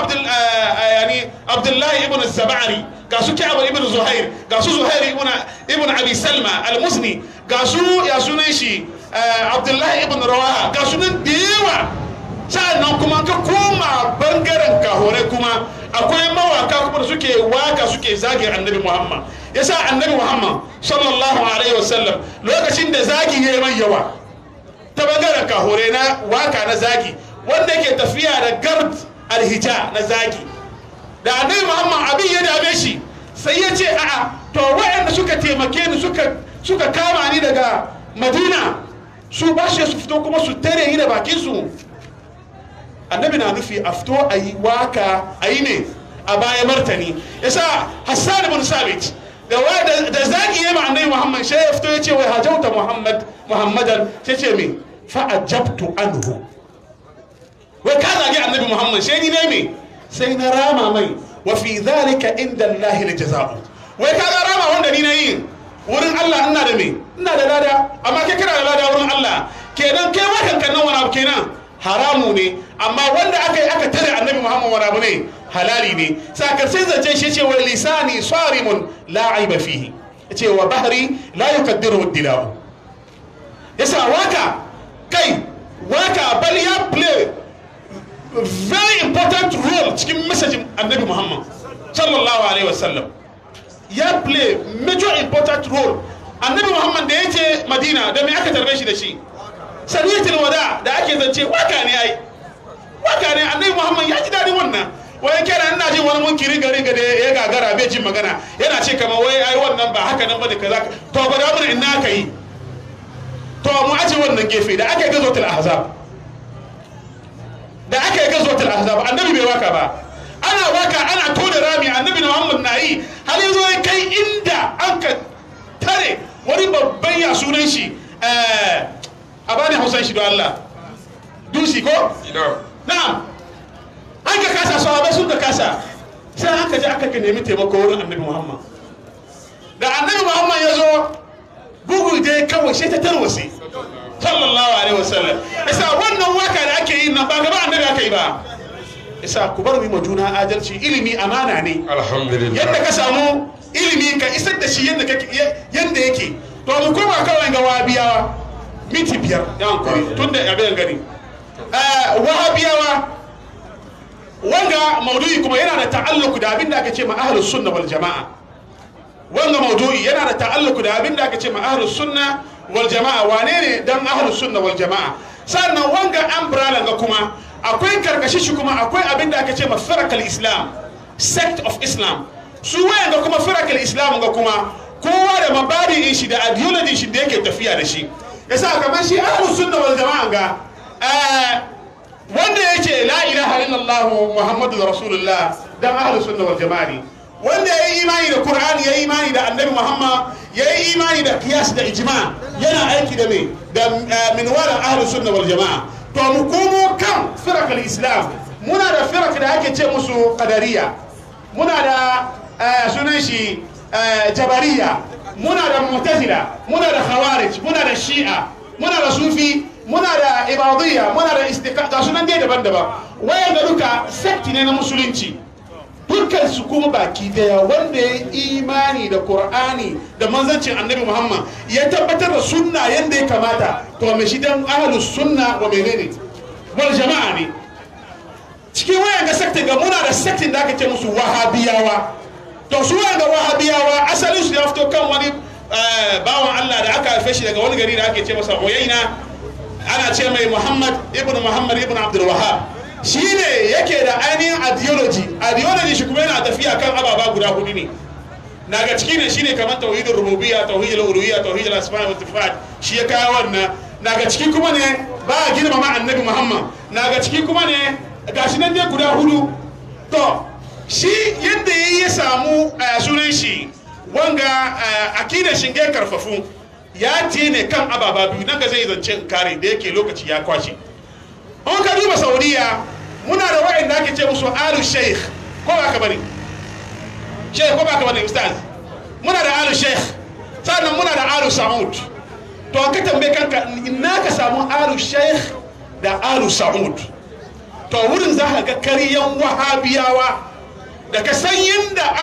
yani abdullahi ibn zabari ga su ka'ab ibn zuhair ga su zuhair ibn ibn abi salma al-musni ga su ya sunan shi abdullahi ibn rawaha ga su nan da yawa sa'annan kuma ka koma bangaren kahore kuma akwai mawaka kuma da suke waka suke zagi annabi muhammad yasa annabi muhammad sallallahu alaihi wasallam lokacin da zagi ya yi mai yawa ta bangaren kahore na waka na zagi wanda ke tafiya da gard alhija na zagi da annabi muhammad abin ya dame shi sai ya ce a'a to waɗanda suka taimake ni suka suka kama ni daga madina su ba shi su fito kuma su tare ni da bakin su annabi na nufi a fito a yi waka a yi ne a baya martani yasa hassan ibn sabit da da zagi ya ma annabi muhammad sai ya fito ya ce wai hajauta muhammad muhammadan sai ce me fa ajabtu anhu wai ka zagi annabi muhammad sai ni ne me sai na rama mai wa fi dhalika inda allahi la jaza'u wai ka ga rama wanda ni na yi wurin allah ina da me ina da lada amma kai kana da lada wurin allah kenan kai wakan kan nan wani abu kenan haramu ne amma wanda aka yi aka tare annabi muhammad wani abu ne halali ne sakarshen zance shi ce wai lisani sarimun la aiba fihi ce wa bahri la yukaddiru dilahu yasa waka kai waka bal ya play very important role cikin messaging annabi muhammad sallallahu alaihi wasallam ya play major important role annabi muhammad da ya ce madina da me aka tarbe shi da shi saniyatul wada da ake zance waka ne ai waka ne annabi muhammad ya ji daɗin wannan wai kenan ina jin wani munkiri gari gade ya gagara bai jin magana yana ce kamar wai ai wannan ba haka nan ba da kaza to ba da mun ina aka yi to mu aje wannan gefe da aka yi gazotul ahzab da aka yi gazotul ahzab annabi bai waka ba ana waka ana tona rami annabi muhammad na yi har yanzu ya kai inda an ka tare wani babban ya sunan shi a bani hausan shi don allah dusi ko ina na'am an ka kasa sahabai sun ka kasa sai aka je aka ka nemi taimako wurin annabi muhammad da annabi muhammad ya zo bugu dai kawai sai ta tarwase sallallahu alaihi wasallam isa wannan waka da ake yi nan ba gaba annabi aka yi ba isa ku bar mu juna adalci ilimi amana ne alhamdulillah yadda ka samu ilimi ka isar da shi yadda kake- yadda yake to mu koma kawai ga wahabiyawa minti biyar ya hankuri tun da abin gani Eh, wahabiyawa wanga maudu'i kuma yana da ta'alluku da abin da aka ce ma ahlus sunna wal jama'a wanga maudu'i yana da ta'alluku da abin da aka ce ma ahlus sunna wal jama'a wane ne dan ahlus sunna wal jama'a sannan wanga umbrella ga kuma akwai karkashi shi kuma akwai abin da aka ce ma firakal islam sect of islam su wayan ga kuma firakal islam ga kuma kowa da mabadi'in shi da ideology shi da yake tafiya da shi yasa kamar shi ahlus sunna wal jama'a ga eh, wanda yake la ilaha illallah muhammadu rasulullah dan ahlus sunna wal jama'a ne wanda yayi imani da qur'ani yayi imani da annabi muhammad yayi imani da qiyas da ijma yana aiki da me da eh, minwalan ahlus sunna wal jama'a to mu komo kan firak islam muna da firak da ake ce musu qadariya muna da eh, sunan shi eh, jabariya muna da mu'tazila muna da khawarij muna da shi'a muna da sufi muna da ibadiyya muna da istiqa ga sunan dai daban-daban wayan ga duka sekti ne na musulunci dukkan su kuma baki daya wanda ya imani da qur'ani da manzancin annabi muhammad ya tabbatar da sunna yanda ya kamata to me shi dan ahlus sunna wa menene wal jama'a ne cikin wayan ga sektin ga muna da sektin da aka ce musu wahabiyawa to su wayan ga wahabiyawa asalin su ya fito kan wani eh, bawan Allah da aka haife shi daga wani gari da ake ce masa Uyaina ana ce mai Muhammad ibn Muhammad ibn Abdul Wahhab shi ne yake da ainihin ideology ideology shi kuma yana tafiya kan ababa guda hudu ne naga ciki ne shine kamar tauhidin rububiyya tauhidul uluhiyya tauhidul asma wa sifat shi ya kawo wannan naga ciki kuma ne ba a girmama annabi Muhammad naga ciki kuma ne gashi nan dai guda hudu to shi yadda ya ya samu eh, sunan shi wanga eh, akidar shinge karfafu ya ce ne kan ababa biyu nan ga zai zance in kare da yake lokaci ya kwashe an ka duba saudiya muna da wa'anda ake ce musu alu sheikh ko ba ka bane sheikh ko ba ka bane ustaz muna da alu sheikh sannan muna da alu sa'ud to ka tambaye kanka ina ka samu alu sheikh da alu sa'ud to wurin za ka ga karyan wahabiyawa da ka san yadda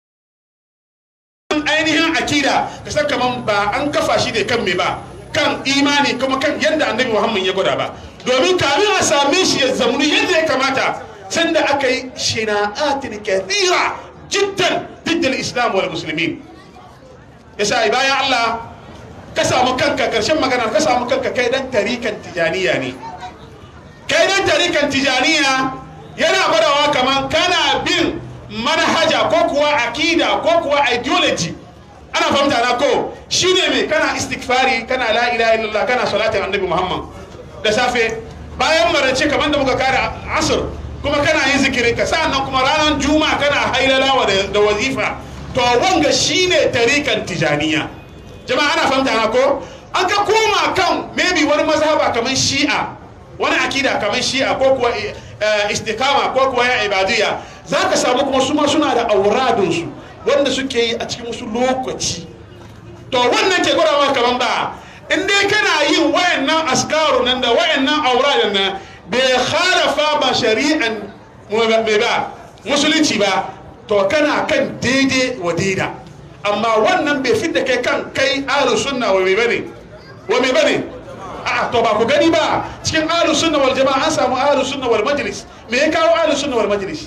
ainihin akida ka san kaman ba an kafa shi ne kan me ba kan imani kuma kan yadda annabi muhammad ya gwada ba domin kamin a same shi ya zamuni yadda ya kamata sanda aka yi shina'atin kathira jiddan diddal islam wal muslimin yasa bayan allah ka samu kanka karshen magana ka samu kanka kai dan tarikan tijaniya ne kai dan tarikan tijaniya yana gwadawa kaman kana bin manhaja ko kuwa akida ko kuwa ideology ana fahimta na ko shine me kana istighfari kana la ilaha illallah kana salatin annabi muhammad da safe bayan marance kamar da muka kare asr kuma kana yin zikirin ka sa'annan kuma ranar juma'a kana hailalawa da, da wazifa to wanga shine tarikan tijaniya jama'a ana fahimta na ko an ka koma kan maybe wani mazhaba kamar shi'a wani akida kamar shi'a ko kuwa eh, istikama ko kuwa ya ibadiyya za ka samu kuma su ma suna da auradunsu wanda suke yi a cikin wasu lokaci to wannan ke gwada kaman ba in dai kana yin wayannan askaru nan da wayannan auradun nan bai khalafa ba shari'an mai ba musulunci ba to kana kan daidai wa daida amma wannan bai fidda kai kan kai ahlus sunna wa mai bane wa mai bane a'a to ba ku gani ba cikin ahlus sunna wal jama'a an samu ahlus sunna wal majlis me ya kawo ahlus sunna wal majlis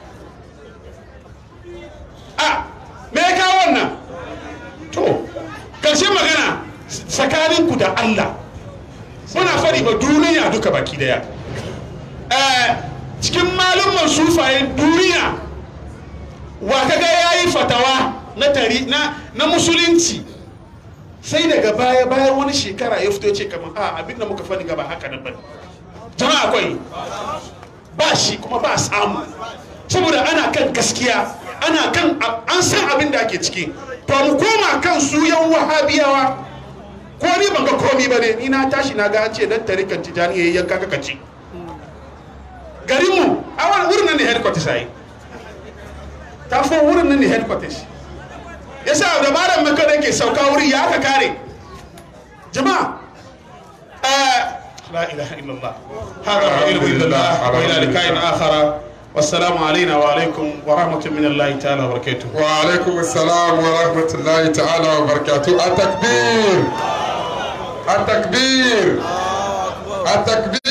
a me ya kawo wannan to karshen magana tsakanin ku da Allah muna fadi ba duniya duka baki daya Eh, cikin malumman sufayen duniya wa kaga yayi fatawa na tari na na musulunci sai daga baya bayan wani shekara ya fito ya ce kamar a abin da muka fadi gaba haka nan bane jama'a akwai ba shi kuma ba samu saboda ana kan gaskiya ana kan an san abin da ake ciki to mu koma kan su yan wahabiyawa ko ni ban ga komi ba ne ni na tashi na ga an ce dan tarikan tijani yayi yanka kaka ci garin mu a wani wurin nan ne headquarters ai ta fo wurin nan ne headquarters yasa da malam maka da ke sauka wuri ya aka kare jama'a eh لا إله إلا الله هذا ما علم إلا الله وإلى لقاء آخر والسلام علينا وعليكم ورحمة من الله تعالى وبركاته وعليكم السلام ورحمة الله تعالى وبركاته التكبير التكبير التكبير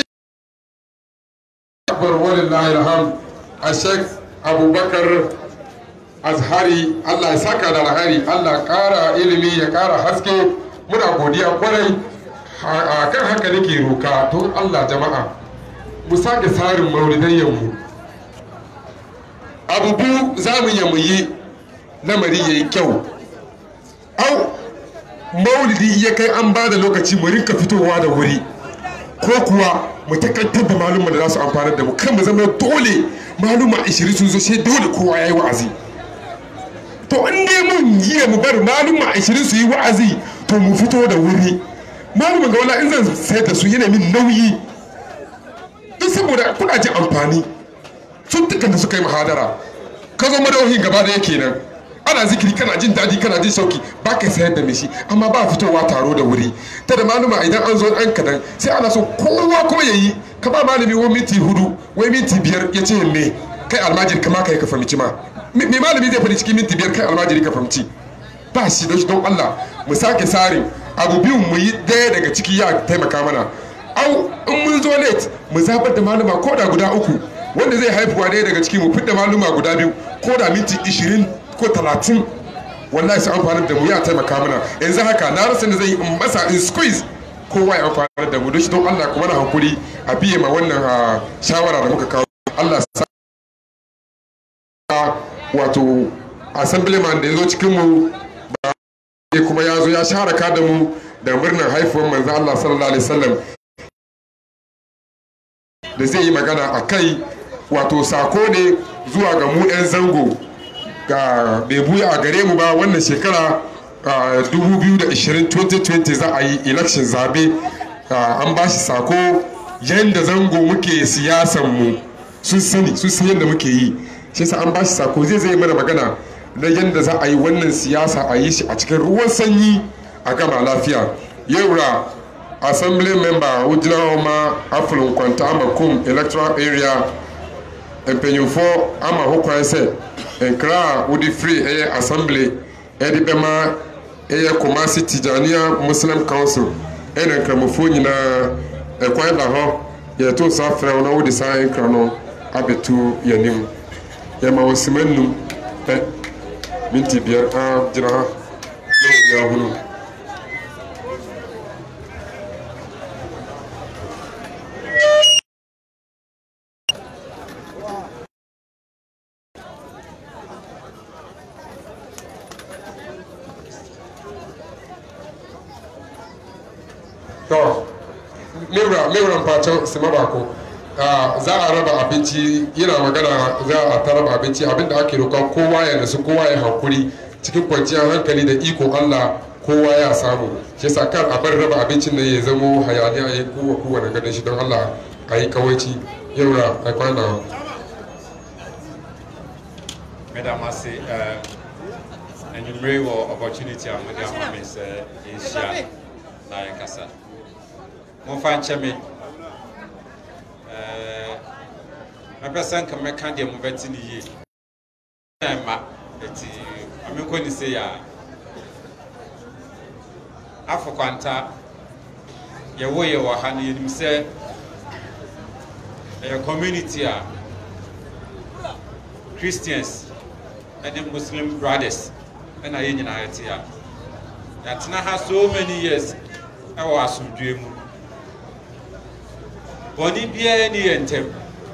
أكبر ولله الحمد الشيخ أبو بكر azhari Allah ya saka da alhari Allah ƙara ilimi ya ƙara haske muna godiya kwarai a kan haka nake roka don Allah jama'a mu sake tsarin maulidayyanmu abu biyu za mu yi mu yi lamari ya yi kyau au maulidi ya kai an ba da lokaci mu rinka fitowa da wuri ko kuwa mu takantar da malumma da za su amfanar da mu kan mu zama dole maluma 20 sun zo sai dole kowa ya yi wa'azi to in dai mun yi mu bar maluma 20 su yi wa'azi to mu fito da wuri malumin ga wala in zan sayar da su yana min nauyi don saboda kuna ji amfani sun dukkan da suka yi mahadara ka zo madawahin gaba da yake nan ana zikiri kana jin daɗi kana jin sauki ba ka sayar da mishi amma ba fitowa taro da wuri ta da maluma idan an zo an kadan sai ana so kowa kuma ya yi ka ba malami wani minti hudu wai minti biyar ya ce me kai almajiri kama kai ka fahimci ma me malami zai faɗi cikin minti biyar kai almajiri ka fahimci ba shi don shi don Allah mu sake sarin abu biyun mu yi daya daga ciki ya taimaka mana au in mun zo late mu zabar da maluma ko da guda uku wanda zai haifuwa daya daga ciki mu fidda maluma guda biyu ko da minti ishirin ko talatin wallahi su amfani da mu ya taimaka mana yanzu haka na rasa da zai in masa in squeeze kowa ya amfani da mu don shi don Allah kuma na hakuri a biye ma wannan shawara da muka kawo Allah sa wato assemblyman da ya zo cikin mu kuma ya zo ya sharaka da mu da murnar haifuwar manzo Allah sallallahu alaihi wasallam da zai yi magana a kai wato sako ne zuwa ga mu 'yan zango ga bai buya a gare mu ba wannan shekara 2020 za a yi election zabe an ba shi sako yadda zango muke siyasan mu sun sani sun san yadda muke yi shi sa an ba shi sako zai zai mana magana na yadda za a yi wannan siyasa a yi shi a cikin ruwan sanyi a gama lafiya yau ra assembly member ujina oma afulun kwanta amakum electoral area mpanyinfo ama ho kwan sɛ nkra a wode firi ɛyɛ assembly ɛde bɛma ɛyɛ kumasi tijania muslim council ɛna nkramofoɔ nyinaa ɛkwan da hɔ yɛto saa frɛ wo na wode saa nkra no abɛtu yɛnim yɛma wɔ sima nnum pɛ minti biyar a gyina ha na obiara hunu to mewura mewura mpacin sima bako za a raba abinci yana magana za a ta raba abinci abinda ake roƙa kowa ya nasu kowa ya hankuri cikin kwanciyar hankali da iko Allah kowa ya samu shi yasa kan a bar raba abincin nan ya zamo hayaniya ya kowa kowane ganin shi don Allah a yi kawaici yaura a kwana Mesdames, ase enyimire wɔ opportunity a mode ama me sɛ yɛnhyia na yɛnkasa momfa nkyɛ me mɛpɛ sɛ nka mɛka deɛ mobɛte ne yie na ma ɛti amenkɔ ne sei a afo kwanta yɛwo yɛ wɔ ha no yɛnim sɛ ɛyɛ community a christians ɛne muslim brothers ɛna yɛn nyinaa yɛte a yɛatena ha so many years ɛwɔ asomdwe mu bɔne biara ni yɛ ntɛm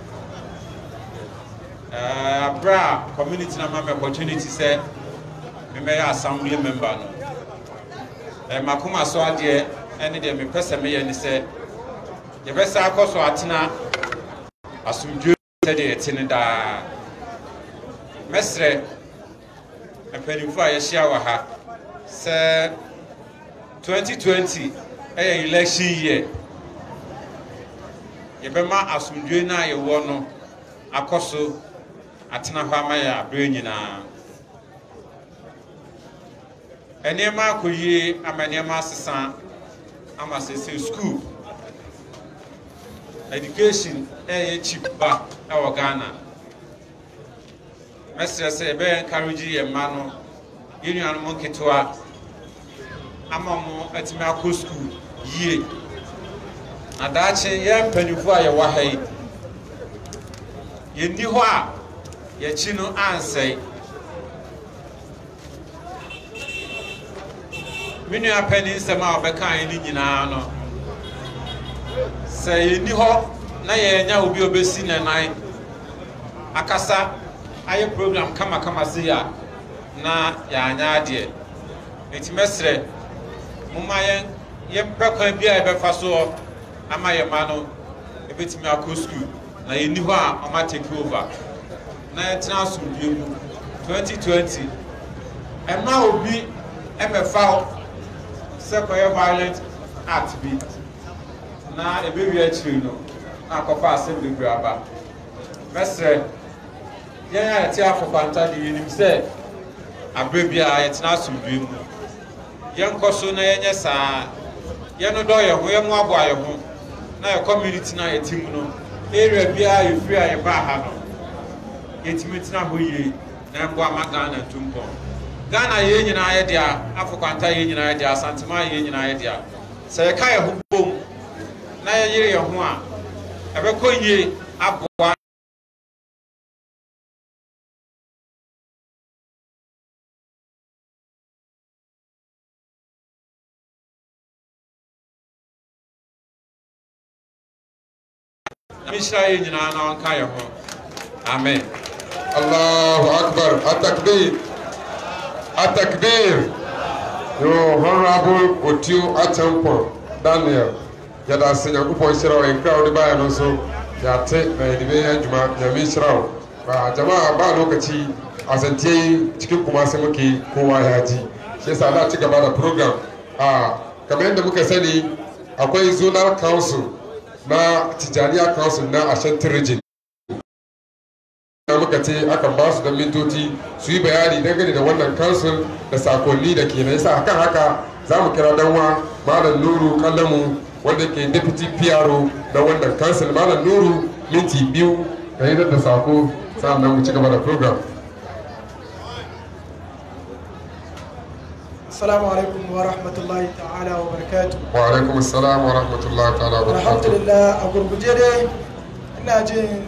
aberɛ a community no ma me opportunity sɛ memɛyɛ assembly member no Eh, makoma so adeɛ ɛne deɛ mepɛ sɛ meyɛ ne sɛ yɛbɛsa akɔ so atena asomdwe sɛdeɛ yɛte no daa mɛsrɛ mpanimfo a yɛhyia wɔ ha sɛ 2020 ɛyɛ election year yɛbɛma asomdwe no a yɛwɔ no akɔ so atena hɔ ama yɛ aberɛ nyinaa nneɛma akɔ yie ama nneɛma asesa ama sese school education ɛyɛ cheap ba ɛwɔ ghana mɛsrɛ sɛ yɛbɛyɛ encourage yɛn mma no yɛn nuanom nketewa ama mo atumi akɔ school yie na daakye yɛn mpanimfoɔ a yɛwɔ ha yi yɛnni hɔ a yɛkyi no ansɛe me nua panyin nsɛm a ɔbɛkae no nyinaa no sɛ yɛnni hɔ na yɛnya obi a obɛsi ne nan akasa ayɛ program kamakama se a na yɛanya adeɛ nti mɛsrɛ momma yɛn yɛmpɛ kwan bi a yɛbɛfa soɔ ama yɛn ma no ɛbɛtumi akɔ sukuu na yɛnni hɔ a ɔma take over na yɛtena asomdue mu 2020 ɛma obi ɛmɛfa wo sɛ kɔyɛ violent act bi na ɛbɛwie akyiri no na akɔfa asɛm bebree aba mɛsrɛ yɛn a yɛte afɔkwanta de yɛnim sɛ aberɛ biara yɛtena asomdue mu yɛnkɔ so na yɛnyɛ saa yɛno dɔ yɛn ho yɛmo aboa yɛn ho na yɛ community no a yɛte mu no area biara yɛfiri a yɛbaa ha no yɛtumi tena hɔ yie na mboa ma ghana ntumpɔn ghana yɛn nyinaa yɛ dea afɔkwanta yɛn nyinaa yɛ dea asantema yɛn nyinaa yɛ dea sɛ yɛka yɛn ho bom na yɛyere yɛn ho a ɛbɛkɔ yie aboa na mehyira yɛn nyinaa na ɔnka yɛn ho amen Allahu Akbar. Atakbir. Atakbir. Your Honorable Otio Achampon Daniel. Yada se Nyankopɔn hyira wo nkra wo de baeɛ no nso yɛate na yɛde bɛyɛ adwuma nyame hyira wo ba jama'a ba lokaci asante yi cikin kuma sai muke kowa ya ji shi yasa da ci gaba da program a kamar yadda muka sani akwai zonal council na tijaniya council na ashanti region da muka ce akan ba su da mintoci su yi bayani dangane da wannan kansul da sakonni da ke na yasa kan haka za mu kira danwa malam nuru kallamu wanda ke deputy pro na wannan kansul malam nuru minti biyu ka yi da sako sa'annan mu ci gaba da program السلام عليكم ورحمة الله تعالى وبركاته wa alaikum assalam wa rahmatullahi ta'ala wa الحمد barakatuh لله a gurguje dai ina jin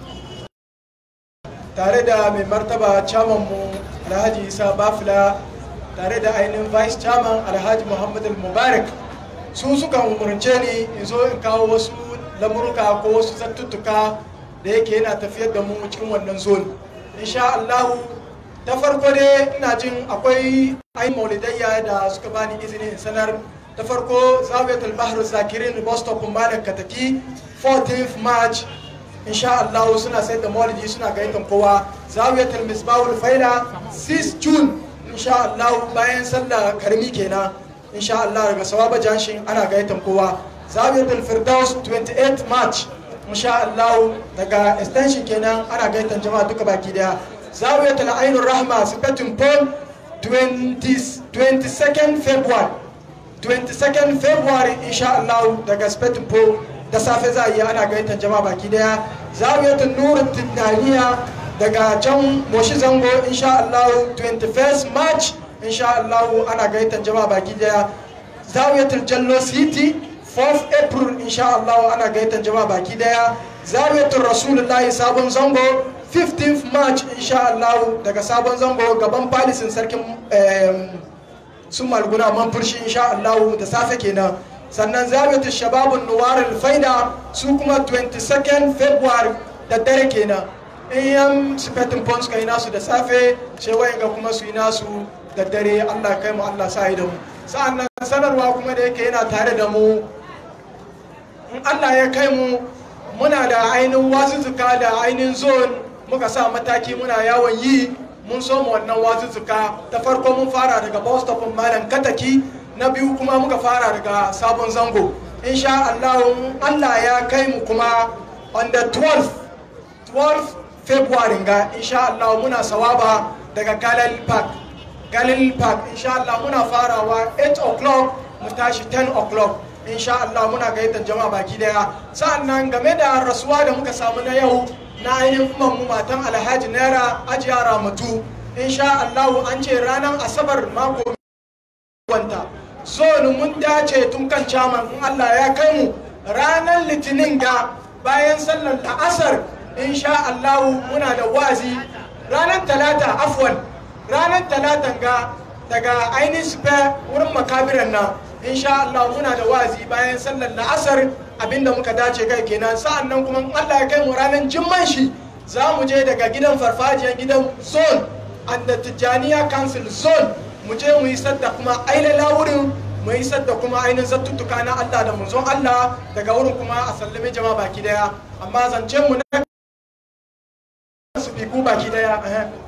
tare da mai martaba chairman mu alhaji isa bafila tare da ainihin vice chairman alhaji muhammad mubarak su suka umarce ni in zo in kawo wasu lamurka ko wasu zattuttuka da yake yana tafiyar da mu cikin wannan zone insha allahu ta farko dai ina jin akwai ainihin maulidayya da suka bani izini in sanar ta farko zawiyatul bahru zakirin bus stop malam kataki 14th march insha Allah suna sayar da maulidi suna gaitan kowa zawiyatul misbahul faila 6 june insha Allah bayan sallah karmi kenan insha Allah daga sawaba janshin ana gaitan kowa zawiyatul firdaus 28 march insha Allah daga extension kenan ana gaitan jama'a duka baki daya zawiyatul ainur rahma sifatin pol 20 22nd february 22nd february insha Allah daga spetin po da safe za a yi ana gaitan jama'a baki daya zawiyatun nurul tijaniya daga can moshi zango insha Allah 21st march insha Allah ana gaitan jama'a baki daya zawiyatul jallo city 4th april insha Allah ana gaitan jama'a baki daya zawiyatul rasulullahi sabon zango 15th march insha Allah daga sabon zango gaban palisin sarkin em, sun malguna man furshi insha Allah da safe kenan sannan zabita shababun nuwar faida su kuma 22nd february da dare kenan in yan sifatin pons kai nasu da safe shewayen ga kuma su yi nasu da dare allah kai mu allah sa yi da mu sa'annan sanarwa kuma da yake yana tare da mu in allah ya kai mu muna da ainihin wazuzzuka da ainihin zone muka sa mataki muna yawon yi mun so mu wannan wazuzzuka ta farko mun fara daga bus stop malam kataki na biyu kuma muka fara daga sabon zango insha Allah Allah ya kai mu kuma on the 12 12 February ga insha Allah muna sawaba daga Galil Park Galil Park insha Allah muna farawa 8 o'clock mu tashi 10 o'clock insha Allah muna gayyatar jama'a baki daya sa'annan game da rasuwa da muka samu na yau na ainihin mu matan Alhaji Naira Ajiya Ramatu insha Allah an ce ranar Asabar mako wanta zonu mun dace tun kan caman in Allah ya kai mu ranar litinin ga bayan sallar la'asar insha Allah muna da wazi ranar talata afwan ranar talatan ga daga ainihin sife wurin makabiran nan insha Allah muna da wazi bayan sallar la'asar abinda muka dace kai kenan sa'an nan kuma Allah ya kai mu ranar jimman shi za mu je daga gidan farfajiyar gidan zone and the Tijjaniya Council zone mu je mu yi sadda kuma ailala wurin mu yi sadda kuma ainihin zattuttuka na Allah da munzon Allah daga wurin kuma a sallame jama'a baki daya amma zance mu na sifiku baki daya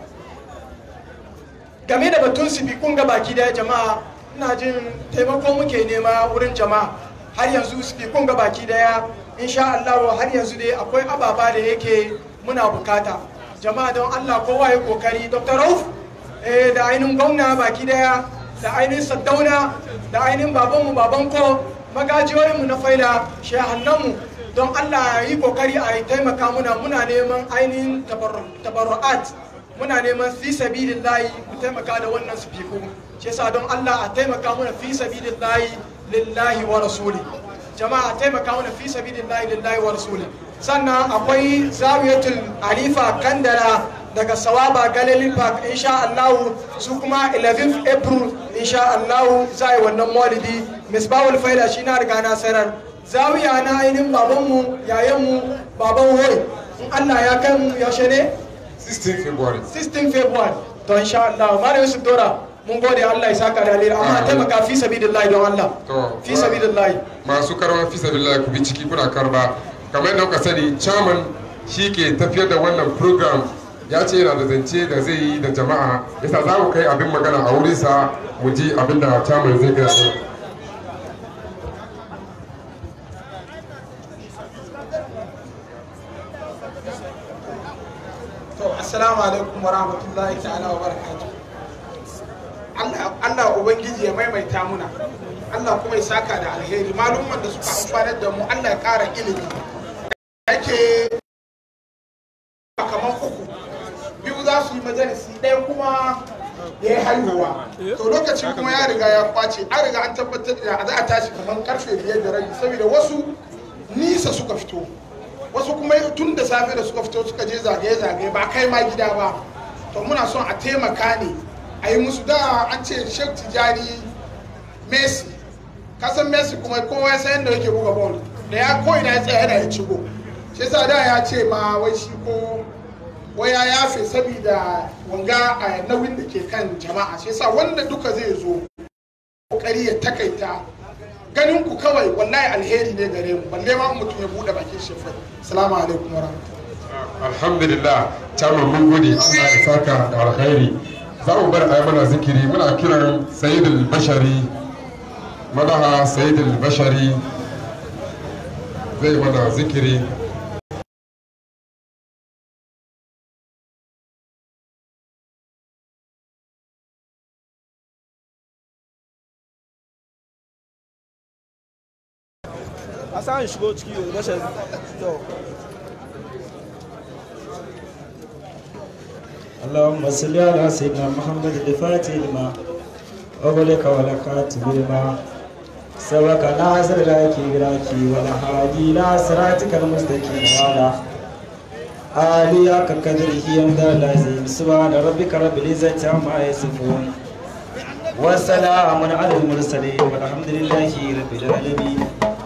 game da batun sifikun ga baki daya jama'a ina jin taimako muke nema wurin jama'a har yanzu sifikun ga baki daya insha Allah har yanzu dai akwai ababa da yake muna bukata jama'a don Allah kowa ya kokari Dr. Rauf eh, da ainihin gwamna baki daya da ainihin saddauna da ainihin babanmu babanko magajiyoyinmu na faida shehannanmu don Allah yi kokari a yi taimaka muna muna neman ainihin tabarru'at muna neman fi sabilillahi ku taimaka da wannan sifiku shi yasa don Allah a taimaka muna fi sabilillahi lillahi wa rasuli jama'a a taimaka muna fi sabilillahi lillahi wa rasuli sannan akwai zawiyatul alifa kandala daga sawaba galilee park insha Allah su kuma 11th april insha Allah za yi wannan maulidi misbahul faida shi na riga na sanar zawiya na ainihin babanmu yayanmu baban hoi in Allah ya kai mu yaushe ne 16 February 16 february to insha Allah mara yusuf dora mun gode Allah ya saka da alheri amma taimaka fi sabilillahi don Allah to fi sabilillahi masu karwa fi sabilillahi ku bi ciki kuna karba kamar yadda kuka sani chairman shi ke tafiyar da wannan program ya ce yana da zance da zai yi da jama'a yasa za mu kai abin magana a wurinsa mu ji abin da chairman zai gaya mana to assalamu alaikum wa rahmatullahi ta'ala wa barakatuh Allah Allah ubangiji ya maimaita muna Allah kuma ya saka da alheri malumman da suka amfanar da mu Allah ya ƙara ilimi yake kamar uku biyu za su yi majalisi ɗaya kuma ya yi haihuwa to lokacin kuma ya riga ya kwace an riga an tabbatar da za a tashi kamar karfe biyar da rabi saboda wasu nisa suka fito wasu kuma tun da safe da suka fito suka je zagaye-zagaye ba kai ma gida ba to muna son a taimaka ne a yi musu da an ce shek tijani messi kasan messi kuma kowa ya san yadda yake buga ball da ya ko ina ya tsaya yana ya cigo shi yasa da ya ce ma wai shi ko wai ya yafe saboda wanga a nauyin da ke kan jama'a shi yasa wanda duka zai zo kokari ya takaita ganin ku kawai wallahi alheri ne gare mu balle ma mutum ya bude bakin shi fa assalamu alaikum wa alhamdulillah chairman mun gode Allah ya saka da alkhairi za mu bar ayi mana zikiri muna kiran sayyidul bashari madaha sayyidul bashari zai mana zikiri a sa shigo ciki da bashar to اللهم صل على سيدنا محمد الفاتح لما أغلق ولا كاتب لما سبق ناصر لك راكي ولا هادي إلى صراطك المستقيم وعلى آلي قدره يمدى لازم سبحان ربك رب العزة عما يصفون وسلام على المرسلين والحمد لله رب العالمين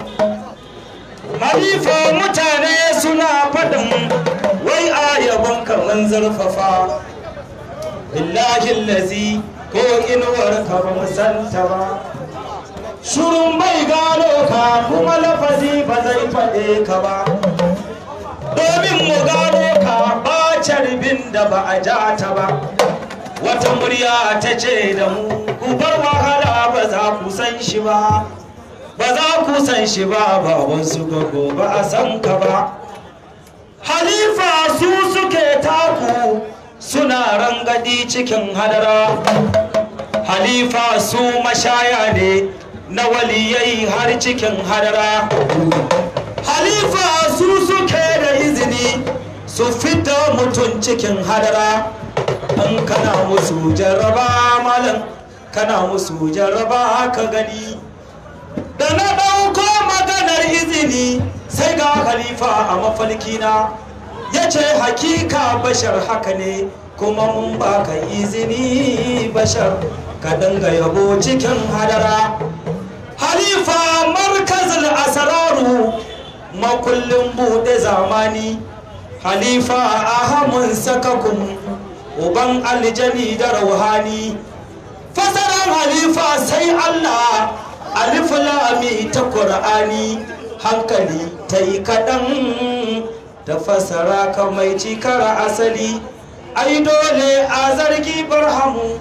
Halifa mutane suna faɗin wai ayabon kaman zarfafa billahi lazi ko inuwar ka ba mu santa ba shurun bai gano ka kuma lafazi ba zai faɗe ka ba domin mu gano ka ba carbin da ba a ja ta ba wata murya ta ce da mu ku bar wahala ba za ku san shi ba ba za ku san shi ba ba wasu gogo ba a san ka ba halifa su suke taku suna rangadi cikin hadara halifa su mashaya ne na waliyai har cikin hadara halifa su suke da izini su fita mutum cikin hadara in kana musu jarraba malam kana musu jarraba ka gani da na ɗauko maganar izini sai ga khalifa a mafalkina ya ce hakika bashar haka ne kuma mun baka izini bashar ka dinga yabo cikin hadara halifa markazin asararu makullin buɗe zamani halifa ahamun sakakun uban aljani da rauhani fasaran halifa sai allah alif lami ta ƙur'ani hankali ta yi kaɗan ta fasara ka mai cikar asali ai dole a zargi barhamu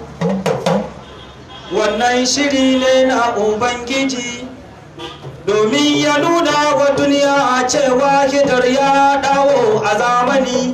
wannan shiri ne na ubangiji domin ya nuna wa duniya cewa hidar ya dawo a zamani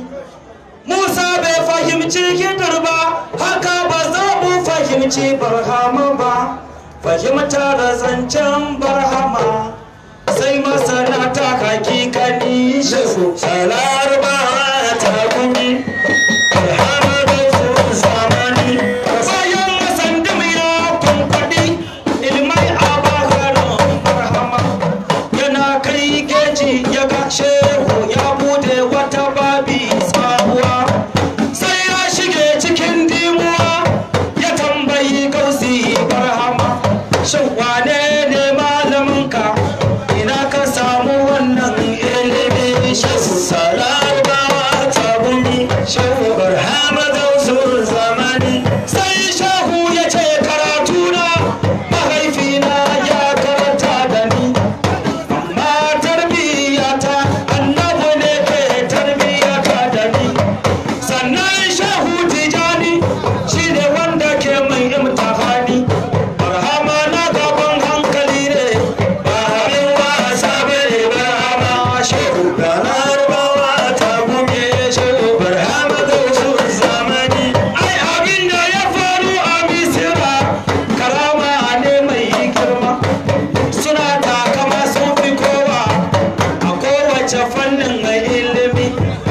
musa bai fahimci hidar ba haka ba za mu fahimci barhama ba fahimtar zancen barhama sai masana ta hakikani shehu salar ba ta gumi barhama da su zamani bayan masandim ya kunkwadi ilmai a bagarin barhama yana kai geji ya ga shehu ya bude wata babi sabuwa sai ya shige cikin dimuwa ya tambayi gausi barhama shin wane ne malaminka ina ka samu wannan ilimi shehu salama ta gumi shehu barhama gausun zamani sai shehu ya ce karatuna mahaifina ya karanta da ni amma tarbiyyata annabu ne ke tarbiyyata da ni sannan shehu tijani shi ne wanda ke mai imtihani barhama na gaban hankali ne ba abin wasa bane barhama shehu ranar bawa ta gume shehu barhama gausu zamani ai abin da ya faru a misira karama ne mai girma suna takama sun fi kowa a kowace fannin mai ilimi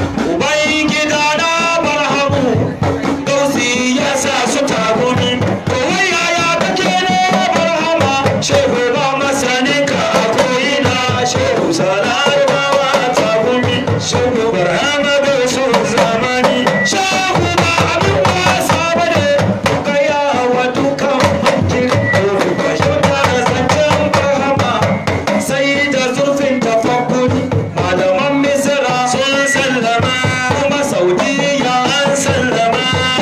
uban gida na barhamu gausi ya sa su tagumi to wai yaya kake ne barhama shehu ba masanin ka a koyina shehu sanar bawa tagumi shehu barhama gausu zamani shehu ba abin wasa bane gaya wa dukan mankin fahimta da zancen barhama sai da zurfin tafakkuri malaman misira sun sallama kuma saudiya an sallama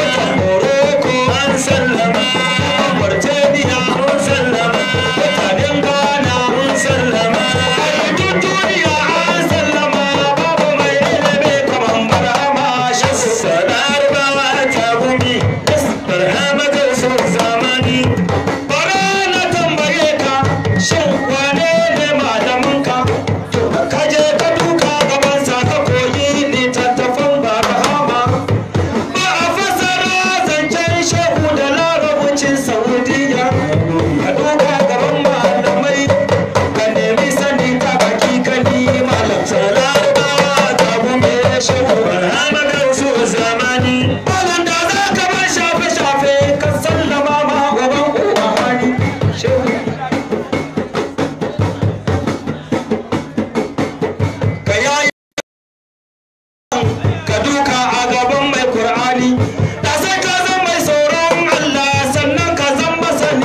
morocco an sallama mauritania an sallama mutanen ghana an sallama duk duniya an sallama babu mai ilimi kamar barhama shasu sanar bawa ta gumi barhama kausu zamani bara na tambaye ka shin wane ne malaminka ka je ka duka gabansa ka koyi littattafan barhama ba a fasara zancen shehu da larabcin saudiya ka duka gaban malamai ka nemi sani ta hakikani malam larabawa ta gume shehu barhama gausu zamani malam da za ka bar shafe-shafe ka sallama ma gaban uwa hani shehu ka yayi ka duka a gaban mai Kur'ani da sai ka zan mai tsoron Allah sannan ka zan masani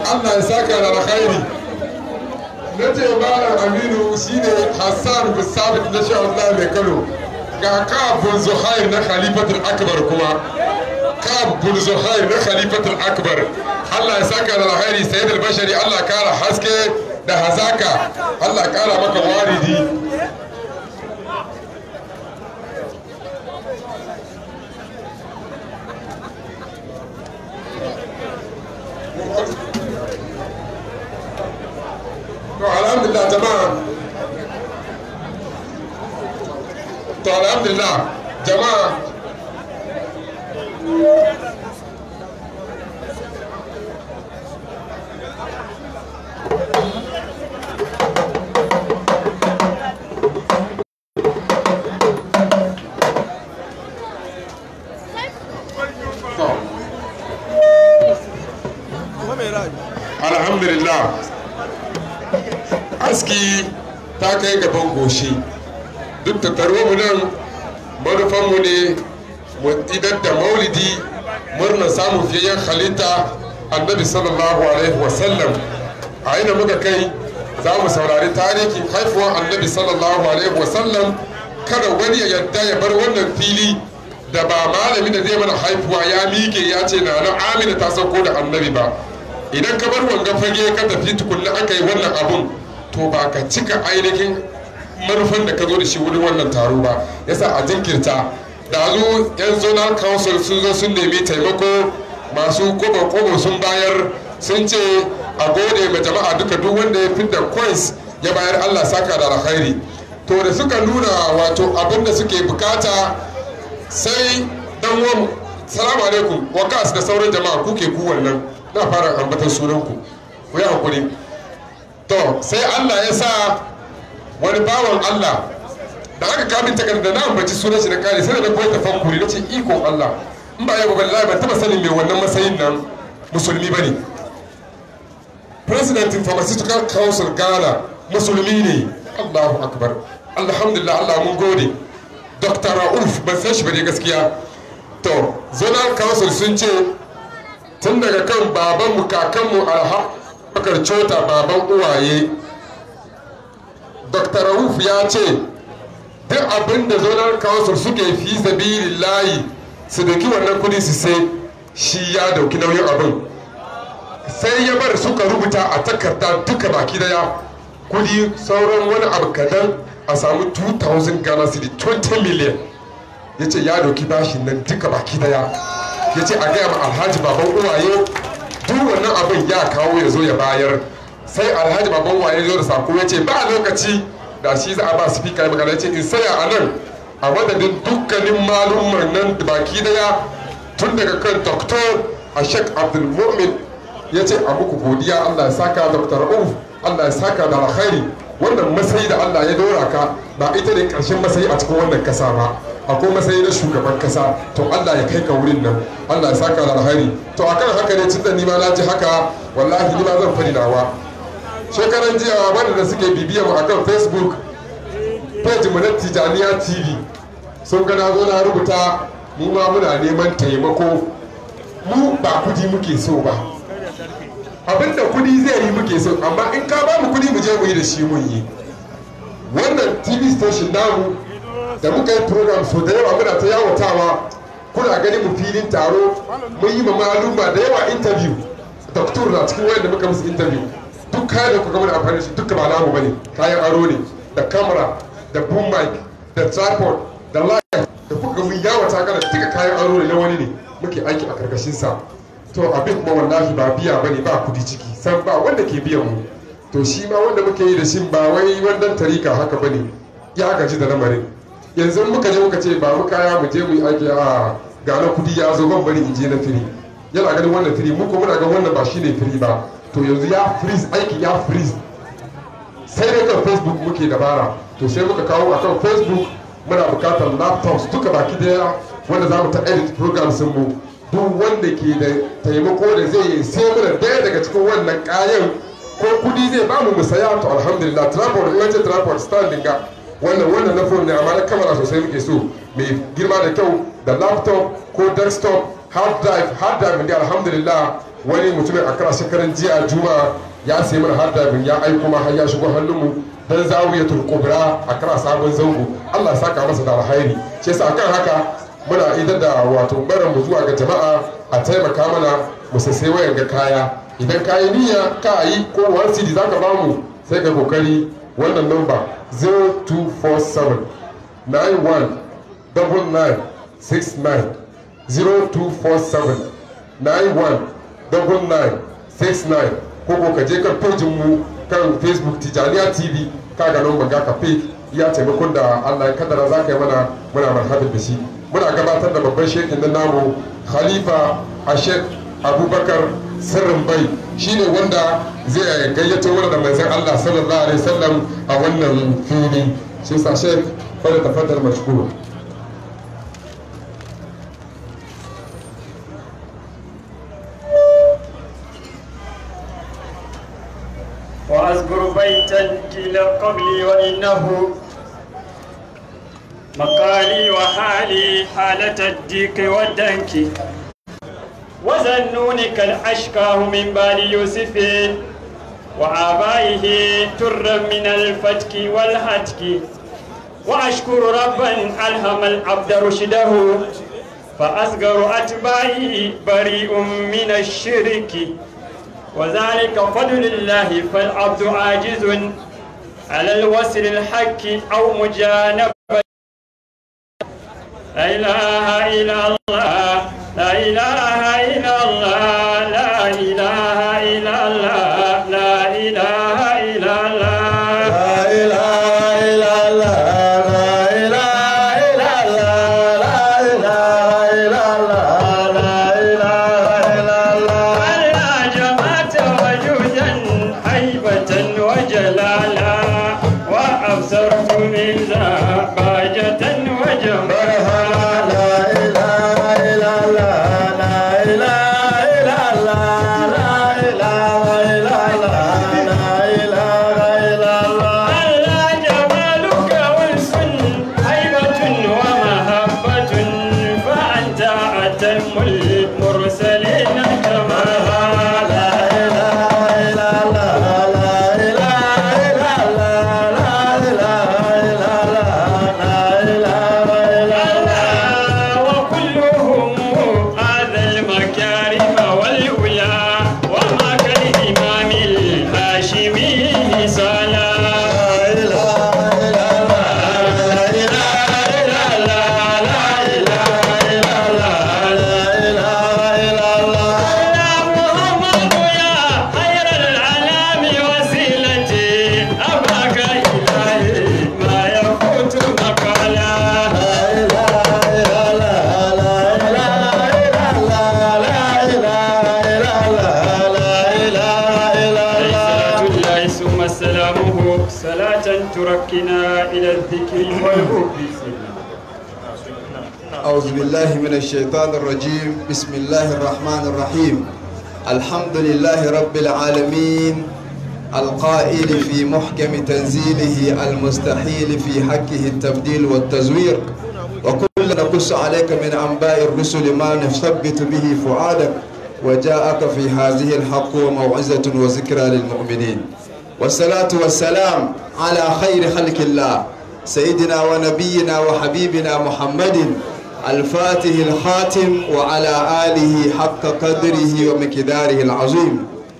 allah ya saka da alkhairi na ce malam aminu shine hassan bin sabit na sha Allah mai kano ga kabun zuhair na khalifatul akbar kuma kabun zuhair na khalifatul akbar allah ya saka da alkhairi sayyid al-bashari allah kara haske da hazaka allah kara maka waridi to alhamdulillah jama'a to alhamdulillah jama'a alhamdulillah aski ta kai gaban goshi duk da taro mu nan manufanmu ne mu idar da maulidi murna samun fiyayyen halitta annabi sallallahu alaihi wasallam a ina muka kai za mu saurari tarihin haifuwar annabi sallallahu alaihi wasallam kada wani ya yadda ya bar wannan fili da ba malami da zai mana haifuwa ya mike ya ce na nan amina ta sauko da annabi ba idan ka bar wanga fage ka tafi tukunna aka yi wannan abun to ba ka cika ainihin manufan da ka zo da shi wurin wannan taro ba yasa a jinkirta da zo yan zonal council sun zo sun nemi taimako masu kobo kobo sun bayar sun ce a gode ma jama'a duka duk wanda ya fidda coins ya bayar allah saka da alkhairi to da suka nuna wato abin da suke bukata sai dan uwan salamu alaikum wakas da sauran jama'a kuke ku wannan na fara ambatan sunanku ku yi hakuri to sai allah ya sa wani bawan allah da aka kamin takarda na ambaci sunan shi na kare sai da na koyi tafakkuri na ce ikon allah in ba yau ba wallahi ban taba sanin mai wannan matsayin nan musulmi bane president pharmaceutical council ghana musulmi ne allahu akbar alhamdulillah allah mun gode dr rauf ban san shi ba ne gaskiya to zonal council sun ce tun daga kan babanmu kakanmu alhabakar cota baban uwaye dr rauf ya ce duk abin da zonal council suke fi sabili layi su dauki wannan kudi su sai shi ya dauki nauyin abin sai ya bar suka rubuta a takarda duka baki daya kudi sauran wani abu kadan a samu 2000 ghana city 20 million ya ce ya dauki bashin nan duka baki daya ya ce a gaya ma alhaji baban uwaye duk wannan abin ya kawo ya zo ya bayar sai alhaji baban uwaye zo da sako ya ce ba lokaci da shi za a ba su fika magana ya ce in saya a nan a madadin dukkanin malumman nan da baki daya tun daga kan doktor a shek abdulmumin ya ce a muku godiya allah ya saka dr uf allah ya saka da alkhairi wannan matsayi da allah ya dora ka ba ita ne karshen matsayi a cikin wannan kasa ba akwai matsayi na shugaban kasa to allah ya kai ka wurin nan allah ya saka da alkhairi to akan haka ne tun da ni ma na ji haka wallahi ni ma zan fadi nawa shekaran jiya wanda suke bibiya mu akan facebook page mu na tijaniya tv sun ga na zo na rubuta mu ma muna neman taimako mu ba kudi muke so ba abinda kudi zai yi muke so amma in ka ba mu kudi mu je mu yi da shi mun yi wannan tv station namu da muka yi program so da yawa muna ta yawatawa kuna gani mu filin taro mun yi ma maluma da yawa interview doktor na cikin wayanda muka musu interview duk kayan da kuka mana amfani shi duka ba namu bane kayan aro ne da camera da boom mic da tripod da light da kuka mun yawata kana duka kayan aro ne na wani ne muke aiki a karkashin sa to abin kuma wallahi ba biya bane ba kudi ciki san ba wanda ke biyan mu to shi ma wanda muke yi da shi ba wai wannan tarika haka bane ya gaji da lamarin yanzu muka je muka ce ba mu kaya mu je mu yi aiki a ga na kudi ya zo ban bari in je na firi yana ganin wannan firi mu ko muna ga wannan ba shine firi ba to yanzu ya freeze aiki ya freeze sai dai kan facebook muke dabara to sai muka kawo akan facebook muna bukatar laptops duka baki daya wanda za mu ta edit programs mu duk wanda ke da taimako da zai yi sai muna daya daga cikin wannan kayan ko kudi zai ba mu musaya to alhamdulillah tripod in ce tripod standing ga wannan wannan na phone ne amma na kamera sosai muke so mai girma da kyau da laptop ko desktop hard drive hard drive ne alhamdulillah wani mutumin a kara shekaran jiya juma ya sayi mana hard drive ya aiko ma har ya shigo hannunmu dan zawiyatul kubra a kara sabon zango Allah ya saka masa da alhairi shi yasa akan haka muna idan da wato barin mu zuwa ga jama'a a taimaka mana mu sassai wayan ga kaya idan ka yi niyya ka yi ko one cd zaka ba mu sai ka kokari wannan number 0247 91 99 69 0247 91 99 69 ko ko ka je kan pejin mu kan facebook tijaniya tv ka ga nan ga ka page ya taimakon da allah ya kaddara za ka yi mana muna marhabin da shi muna gabatar da babban shekin nan namu khalifa ashek abubakar sirrin bai shine wanda zai gayyato wani da manzon allah sallallahu alaihi wasallam a wannan fili shi sa shek fara tafaddal mashkur وأذكر بيتا قيل قبلي وإنه مقالي وحالي حالة الديك والدنك وزنونك الأشكاه من بال يوسف وآبائه ترا من الفتك والهتك وأشكر ربا ألهم العبد رشده فأصغر أتباعي بريء من الشرك وذلك فضل الله فالعبد عاجز على الوصل الحق أو مجانبة لا إله إلا الله لا إله إلا الله لا إله إلا الله لا إله إلا الله لا إله إلا الله لا إله إلا الله لا إله إلا الله لا إله إلا الله ألا جمعت وجودا هيبة وجلالا وأبصرت من ذا باجة وجمالا لا إله إلا الله لا إله إلا الله لا إله إلا الله لا إله إلا الله ألا جمالك أنس هيبة ومهبة فأنت أتم المرسلين كمالا لا إله إلا الله لا إله إلا الله لا إله إلا الله لا إله إلا الله وكلهم هذا المكارم والأولى وما كالإمام الهاشمي صلى لا إله إلا الله لا إله إلا الله لا إله إلا الله لا إله إلا الله محمد يا خير العلام وسيلتي أباك إلهي ما يفوت مقالا لا إله إلا الله لا إله إلا الله لا إله إلا الله لا إله إلا الله صلاة الله ثم سلامه صلاة تركنا إلى الذكر والحب أعوذ بالله من الشيطان الرجيم بسم الله الرحمن الرحيم الحمد لله رب العالمين القائل في محكم تنزيله المستحيل في حقه التبديل والتزوير وكل نقص عليك من أنباء الرسل ما نثبت به فؤادك وجاءك في هذه الحق وموعظة وذكرى للمؤمنين والصلاة والسلام على خير خلق الله سيدنا ونبينا وحبيبنا محمد الفاتح الخاتم وعلى آله حق قدره ومقداره العظيم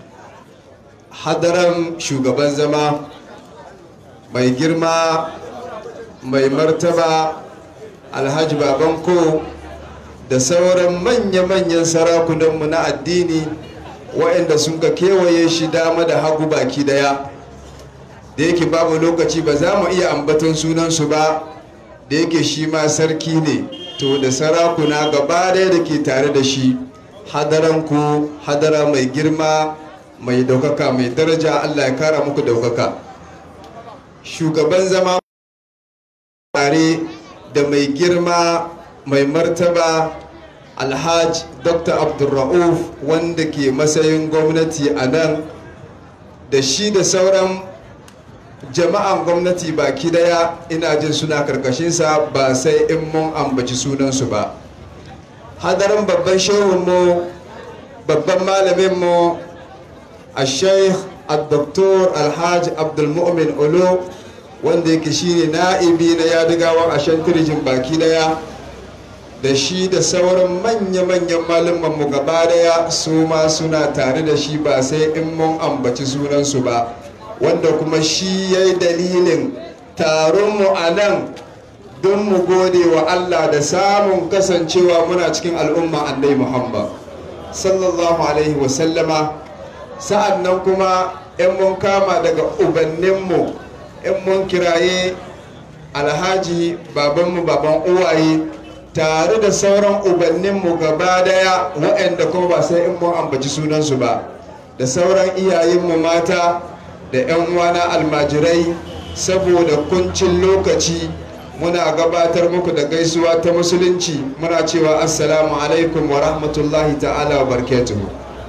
hadaran shugaban zama mai girma mai martaba alhaji babanko da sauran manya-manyan sarakunanmu na addini waɗanda sun ka kewaye shi dama da hagu baki daya da yake babu lokaci ba za mu iya ambaton sunansu ba da yake shi ma sarki ne to da sarakuna gaba ɗaya da ke tare da shi hadaranku hadara mai girma mai daukaka mai daraja allah ya kara muku daukaka shugaban zama tare da mai girma mai martaba alhaj dr abdulra'uf wanda ke matsayin gwamnati a nan da shi da sauran jama'an gwamnati baki daya ina jin suna karkashinsa ba sai in mun ambaci sunansu ba hadarin babban shehunmu babban malaminmu a sheikh al-doktor alhaji abdulmu'min olo wanda yake shine na'ibi na yadigawan ashen tirjin baki daya da shi da sauran manya-manyan mu gaba daya su ma suna tare da shi ba sai in mun ambaci sunansu ba wanda kuma shi ya yi dalilin taronmu a nan don mu gode wa allah da samun kasancewa muna cikin al'umma annai muhammad sallallahu alaihi wasallama sa'an nan kuma in mun kama daga ubanninmu in mun kiraye alhaji babanmu baban uwaye tare da sauran ubanninmu gaba daya waɗanda kuma ba sai in mun ambaci sunansu ba da sauran iyayenmu mata da 'yan uwana almajirai saboda kuncin lokaci muna gabatar muku da gaisuwa ta musulunci muna cewa assalamu alaikum wa rahmatullahi ta'ala wa barkatuhu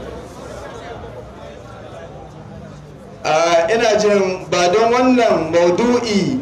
ina jin ba don wannan maudu'i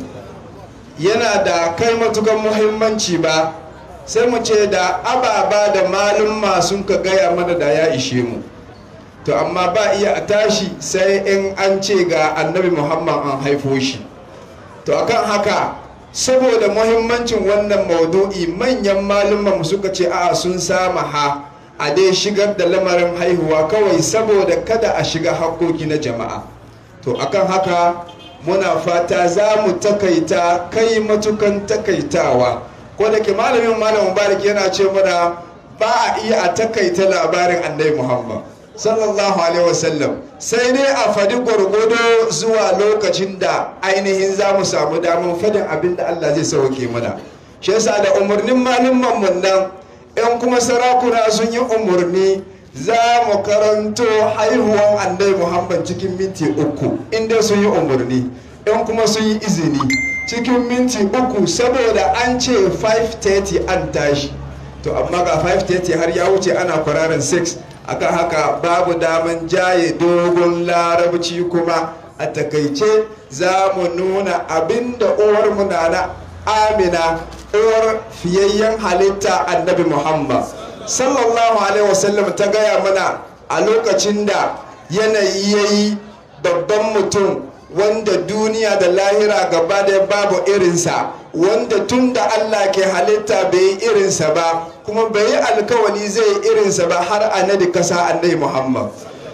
yana da kai matukan muhimmanci ba sai mu ce da ababa da malumma sun ka gaya mana da ya ishe mu to amma ba iya a tashi sai in an ce ga annabi muhammad an haifo shi to akan haka saboda muhimmancin wannan maudu'i manyan malumman suka ce a sun sama ha a dai shigar da lamarin haihuwa kawai saboda kada a shiga haƙoƙi na jama'a to akan haka muna fata za mu takaita kai matukan takaitawa ko da ke malamin malam mubarak yana ce mana ba a iya a takaita labarin annabi muhammad sallallahu alaihi wasallam sai dai a fadi gwargwado zuwa lokacin da ainihin za mu samu damar fadin abin da allah zai sauke mana shi yasa da umarnin malumman mun nan yan kuma sarakuna sun yi umarni za mu karanto haihuwan annabi muhammad cikin minti uku inda sun yi umarni yan kuma sun yi izini cikin minti uku saboda an ce 5:30 an tashi to amma ga 5:30 har ya wuce ana kwararin 6 akan haka babu daman jaye dogon larabci kuma a takaice za mu nuna abinda uwar mu na amina uwar fiyayyen halitta annabi muhammad sallallahu alaihi wasallam ta gaya mana a lokacin da yanayi ya yi babban mutum wanda duniya da lahira gaba da babu irinsa wanda tun da allah ke halitta bai yi irinsa ba kuma bai yi alkawali zai yi irinsa ba har a nadi kasa annabi muhammad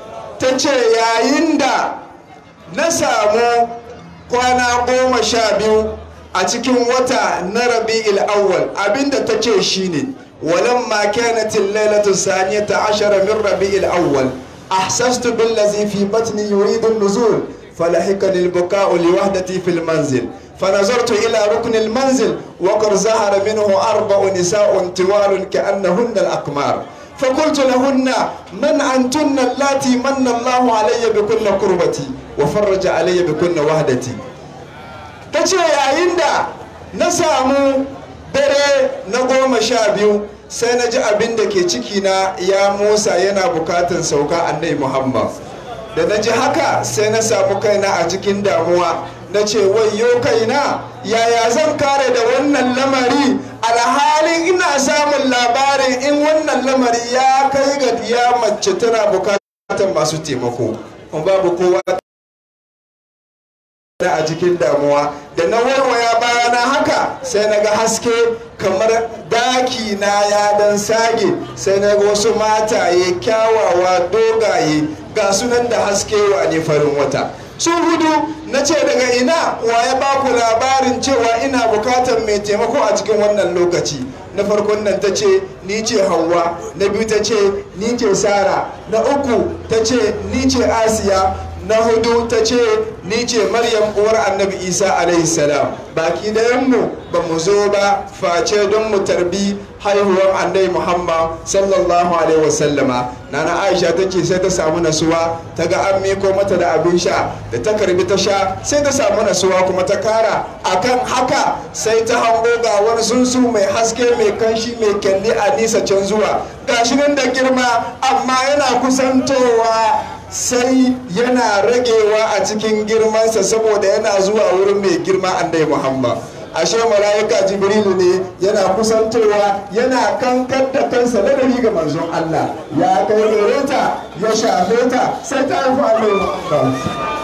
ta ce yayin da na samu kwana goma sha biyu a cikin wata na rabi'il awwal abinda ta ce shine ولما كانت الليلة الثانية عشر من ربيع الأول أحسست بالذي في بطني يريد النزول فلحقني البكاء لوحدتي في المنزل فنظرت إلى ركن المنزل وقد ظهر منه أربع نساء طوال كأنهن الأقمار فقلت لهن من أنتن اللاتي من الله علي بكل قربتي وفرج علي بكل وحدتي تجي عند نسامو dare na goma sha biyu sai na ji abin da ke cikina ya musa yana bukatan sauka annai muhammad da na ji haka sai na samu kaina a cikin damuwa na ce wayo kaina yaya zan kare da wannan lamari alhalin ina samun labarin in wannan lamari ya kai ga ya mace tana bukatan masu taimako babu kowa a cikin damuwa da na warwaya bayana haka sai na ga haske kamar daki na ya dan sage sai na ga wasu mataye kyawawa dogaye ga sunan da haske wa ne farin wata sun hudu na ce daga ina wa ya baku labarin cewa ina bukatar mai taimako a cikin wannan lokaci na farkon nan ta ce ni ce hawa na biyu ta ce ni ce sara na uku ta ce ni ce asiya na hudu ta ce ni ce maryam uwar annabi isa alaihi salam baki mu ba mu zo ba face don mu tarbi haihuwar annabi muhammad sallallahu alaihi wasallama nana aisha ta ce sai ta samu nasuwa ta ga an miko mata da abin sha da ta karbi ta sha sai ta samu nasuwa kuma ta kara akan haka sai ta hango ga wani sunsu mai haske mai kanshi mai kyalli a nisa can zuwa gashi nan da girma amma yana kusantowa sai yana ragewa a cikin girmansa saboda yana zuwa wurin mai girma annabi muhammad ashe mala'ika jibrilu ne yana kusantowa yana kankar da kansa ladabi ga manzon Allah ya kai gare ta ya shafe ta sai ta haifu annabi Muhammad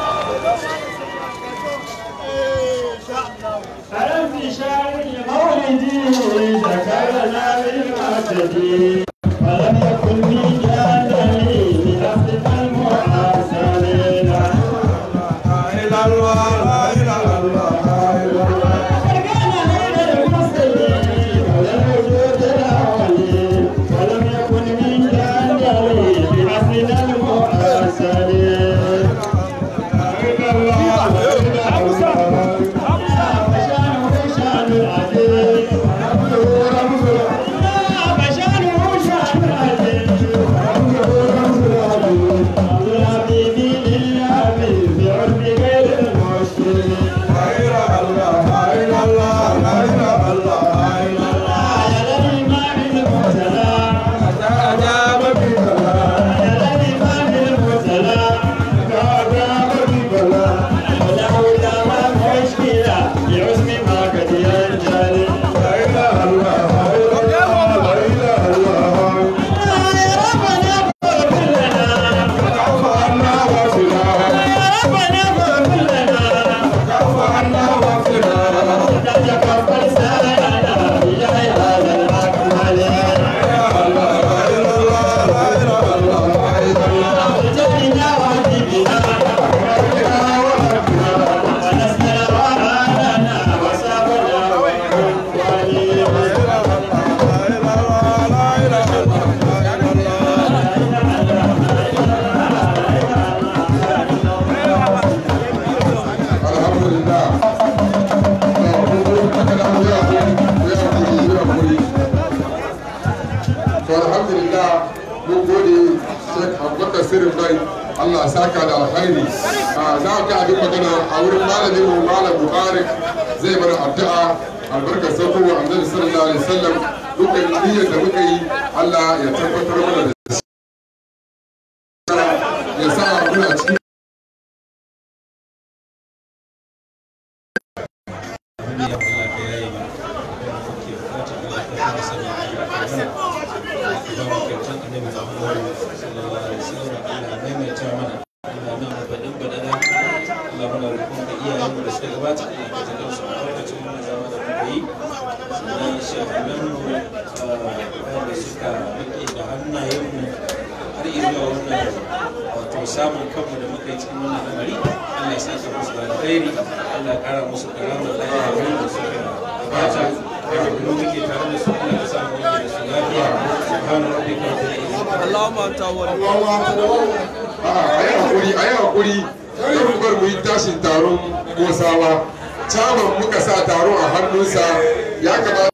ألم في شهر مولدي ذكرنا بالمعتدي ولم يكن من جانبي بأخذ المحاسنين لا إله إلا الله لا إله إلا الله فكان بين المرسلين ولم يوجد الأولين ولم يكن من جانبي بأخذ المحاسنين لا إله إلا الله to alhamdulillah mun gode Sheikh Abubakar Sirrin Bai Allah saka da alkhairi za ka abin magana a wurin malamin mu malam Mubarak zai mana addu'a albarkar sauko wa annabi sallallahu alaihi wasallam dukkan niyyar da muka yi Allah ya tabbatar mana da shi ya sa muna cikin samun kanmu da muka yi cikin wannan lamari Allah ya saka musu da alkhairi Allah ya kara musu karamar lafiya da suka gabata da kuma muke tare da su Allah ya sa mu da su lafiya subhana rabbika rabbil izzati Allahumma anta wali a yi hakuri a yi hakuri yau mu bar mu yi tashin taron gosawa caman muka sa taron a hannunsa ya kamata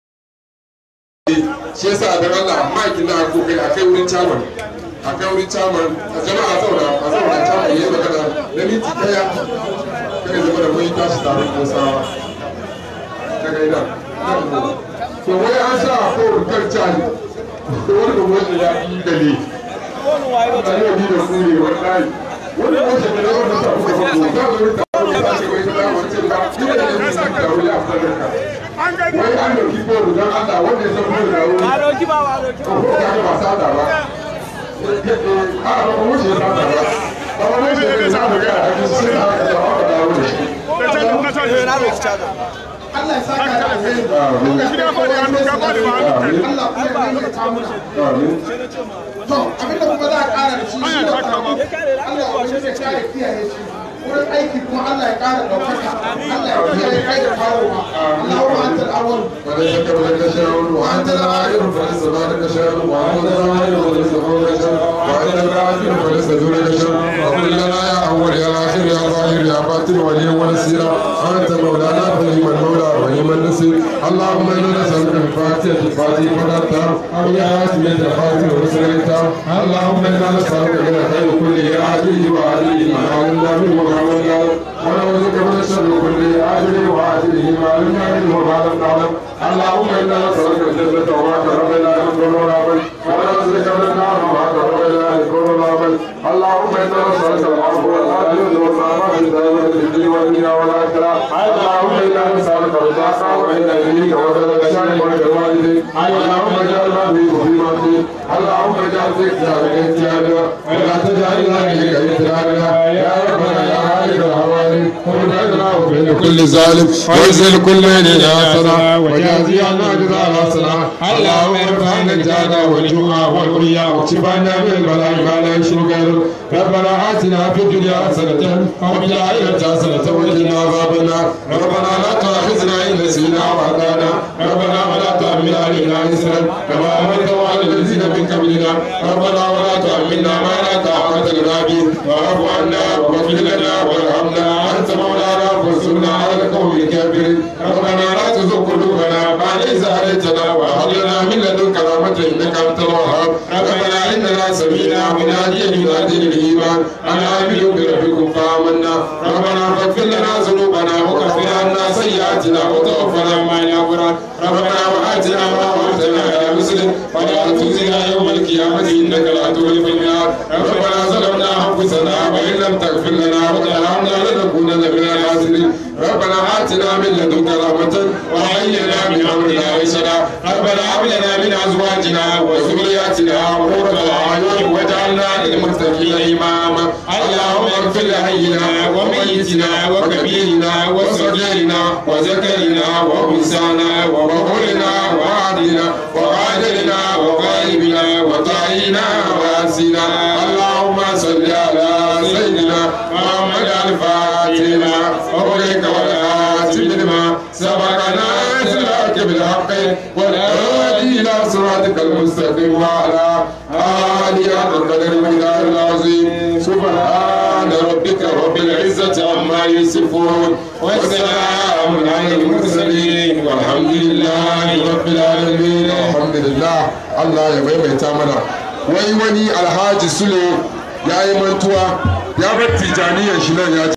shi yasa da Allah maikin na kokari a kai wurin caman a kai wurin caman a jama'a zauna a zauna caman yayi magana na minti daya kai zama da mun yi tashi taron gosawa daga ina to wai an sa a kowar kan cani to wani da wani ya yi gale a yau ni da ku ne wallahi wani wace da yawan da sa kuka fito za mu yi taro da ce wai da wace da ni da ne mun taro ya fara ka wai an dauki bolu don Allah wanda ya san bolu da wuri a dauki ba ba dauki ko ka ga ba sada ba a ba mu wuce ba ba ba mu wuce da za mu ga a cikin sai da aka dawo aka dawo da shi na dauki caga Allah ya saka da alheri Amin. Lokaci da faɗi hannu ka faɗi ba hannu kai. Amin. Allah kuma ya nuna ta muna. amin To abinda kuma za a ƙara da shi shi ne tsaro. Allah ya ya kare kiyaye shi. Wurin aiki kuma Allah ya ƙara ɗaukaka. Allah ya kiyaye kai da kawowa. Allahumma antal awwal. وليس قبلك شيء وانت الاخر فليس بعدك شيء وانت الظاهر وليس فوقك شيء وانت الاخر فليس دونك شيء وقل لنا يا اول يا اخر يا ظاهر يا باطن ولي ونسيرا انت مولانا فنعم المولى ونعم النصير اللهم انا نسالك الفاتحه الفاتحه فقدتها ويا اسمك الفاتحه ورسلتها اللهم انا نسالك من الخير كله عاجله وعاجله ما علمنا منه وما علمنا ونعوذ بك من الشر كله عاجله وعاجله ما علمنا منه وما لم نعلم اللهم انا نسالك الجنه وما قرب اليها من قول ولا عمل ونعوذ بك من النار وما قرب اليها من قول ولا عمل اللهم انا نسالك العفو والعافيه والسلامه في الدائره في الدين والدنيا والاخره اللهم انا نسالك رضاك وعند يمينك وسلك شانك والوالدين اللهم اجعلنا في مصيبه اللهم اجعل ذكرك اجتهادا ولا تجعلنا اليك اجتهادا يا ربنا يا خالق الحوالي وابعدنا وبين كل ظالم وانزل كل من حسنا وجازي عنا جزاء الحسنه اللهم ارفعنا الجهد والجوع والعريا واكشفنا من البلاء ما لا يشرك غيرك ربنا اتنا في الدنيا حسنه وفي الاخره حسنه وقنا عذاب النار ربنا لا تؤاخذنا ان نسينا واخطانا ربنا ولا تحمل علينا اسرا كما حملته على الذين من قبلنا ربنا ولا تحملنا ما لا طاقه لنا به واعف عنا واغفر لنا وارحمنا انت مولانا فانصرنا على القوم الكافرين ربنا لا تزغ قلوبنا بعد إذ هديتنا وهب لنا من لدنك رحمة إنك أنت الوهاب ربنا إننا سمينا مناديا ينادي للإيمان أن آمنوا بربكم فآمنا ربنا فاغفر لنا ذنوبنا وكفر عنا سيئاتنا وتوفنا مع الأبرار ربنا وآتنا ما وعدتنا على مسلم ولا تخزنا يوم القيامة إنك لا تخلف الميعاد ربنا ظلمنا أنفسنا وإن لم تغفر لنا وترحمنا لنكونن من الخاسرين ربنا آتنا من لدنك رحمة وهيئ لنا من أمرنا رشدا ربنا هب لنا من أزواجنا وذرياتنا قرة أعين واجعلنا للمتقين إماما اللهم اغفر لحينا وميتنا وكبيرنا وصغيرنا وذكرنا وأنثانا وبخورنا وعدلنا وقادرنا وغائبنا وطائنا واسنا اللهم صل على سيدنا محمد الفاتحة وبرك والآتي لما سبقنا سلاك بالحق والهادي إلى صراطك المستقيم وعلى آله حق القدر والمقدار العظيم سبحان ربك رب العزة عما يصفون والسلام على المرسلين والحمد لله رب العالمين الحمد لله الله ya maimaita mana wai wani alhaji sule ya yi mantuwa ya bar tijaniyar shi nan ya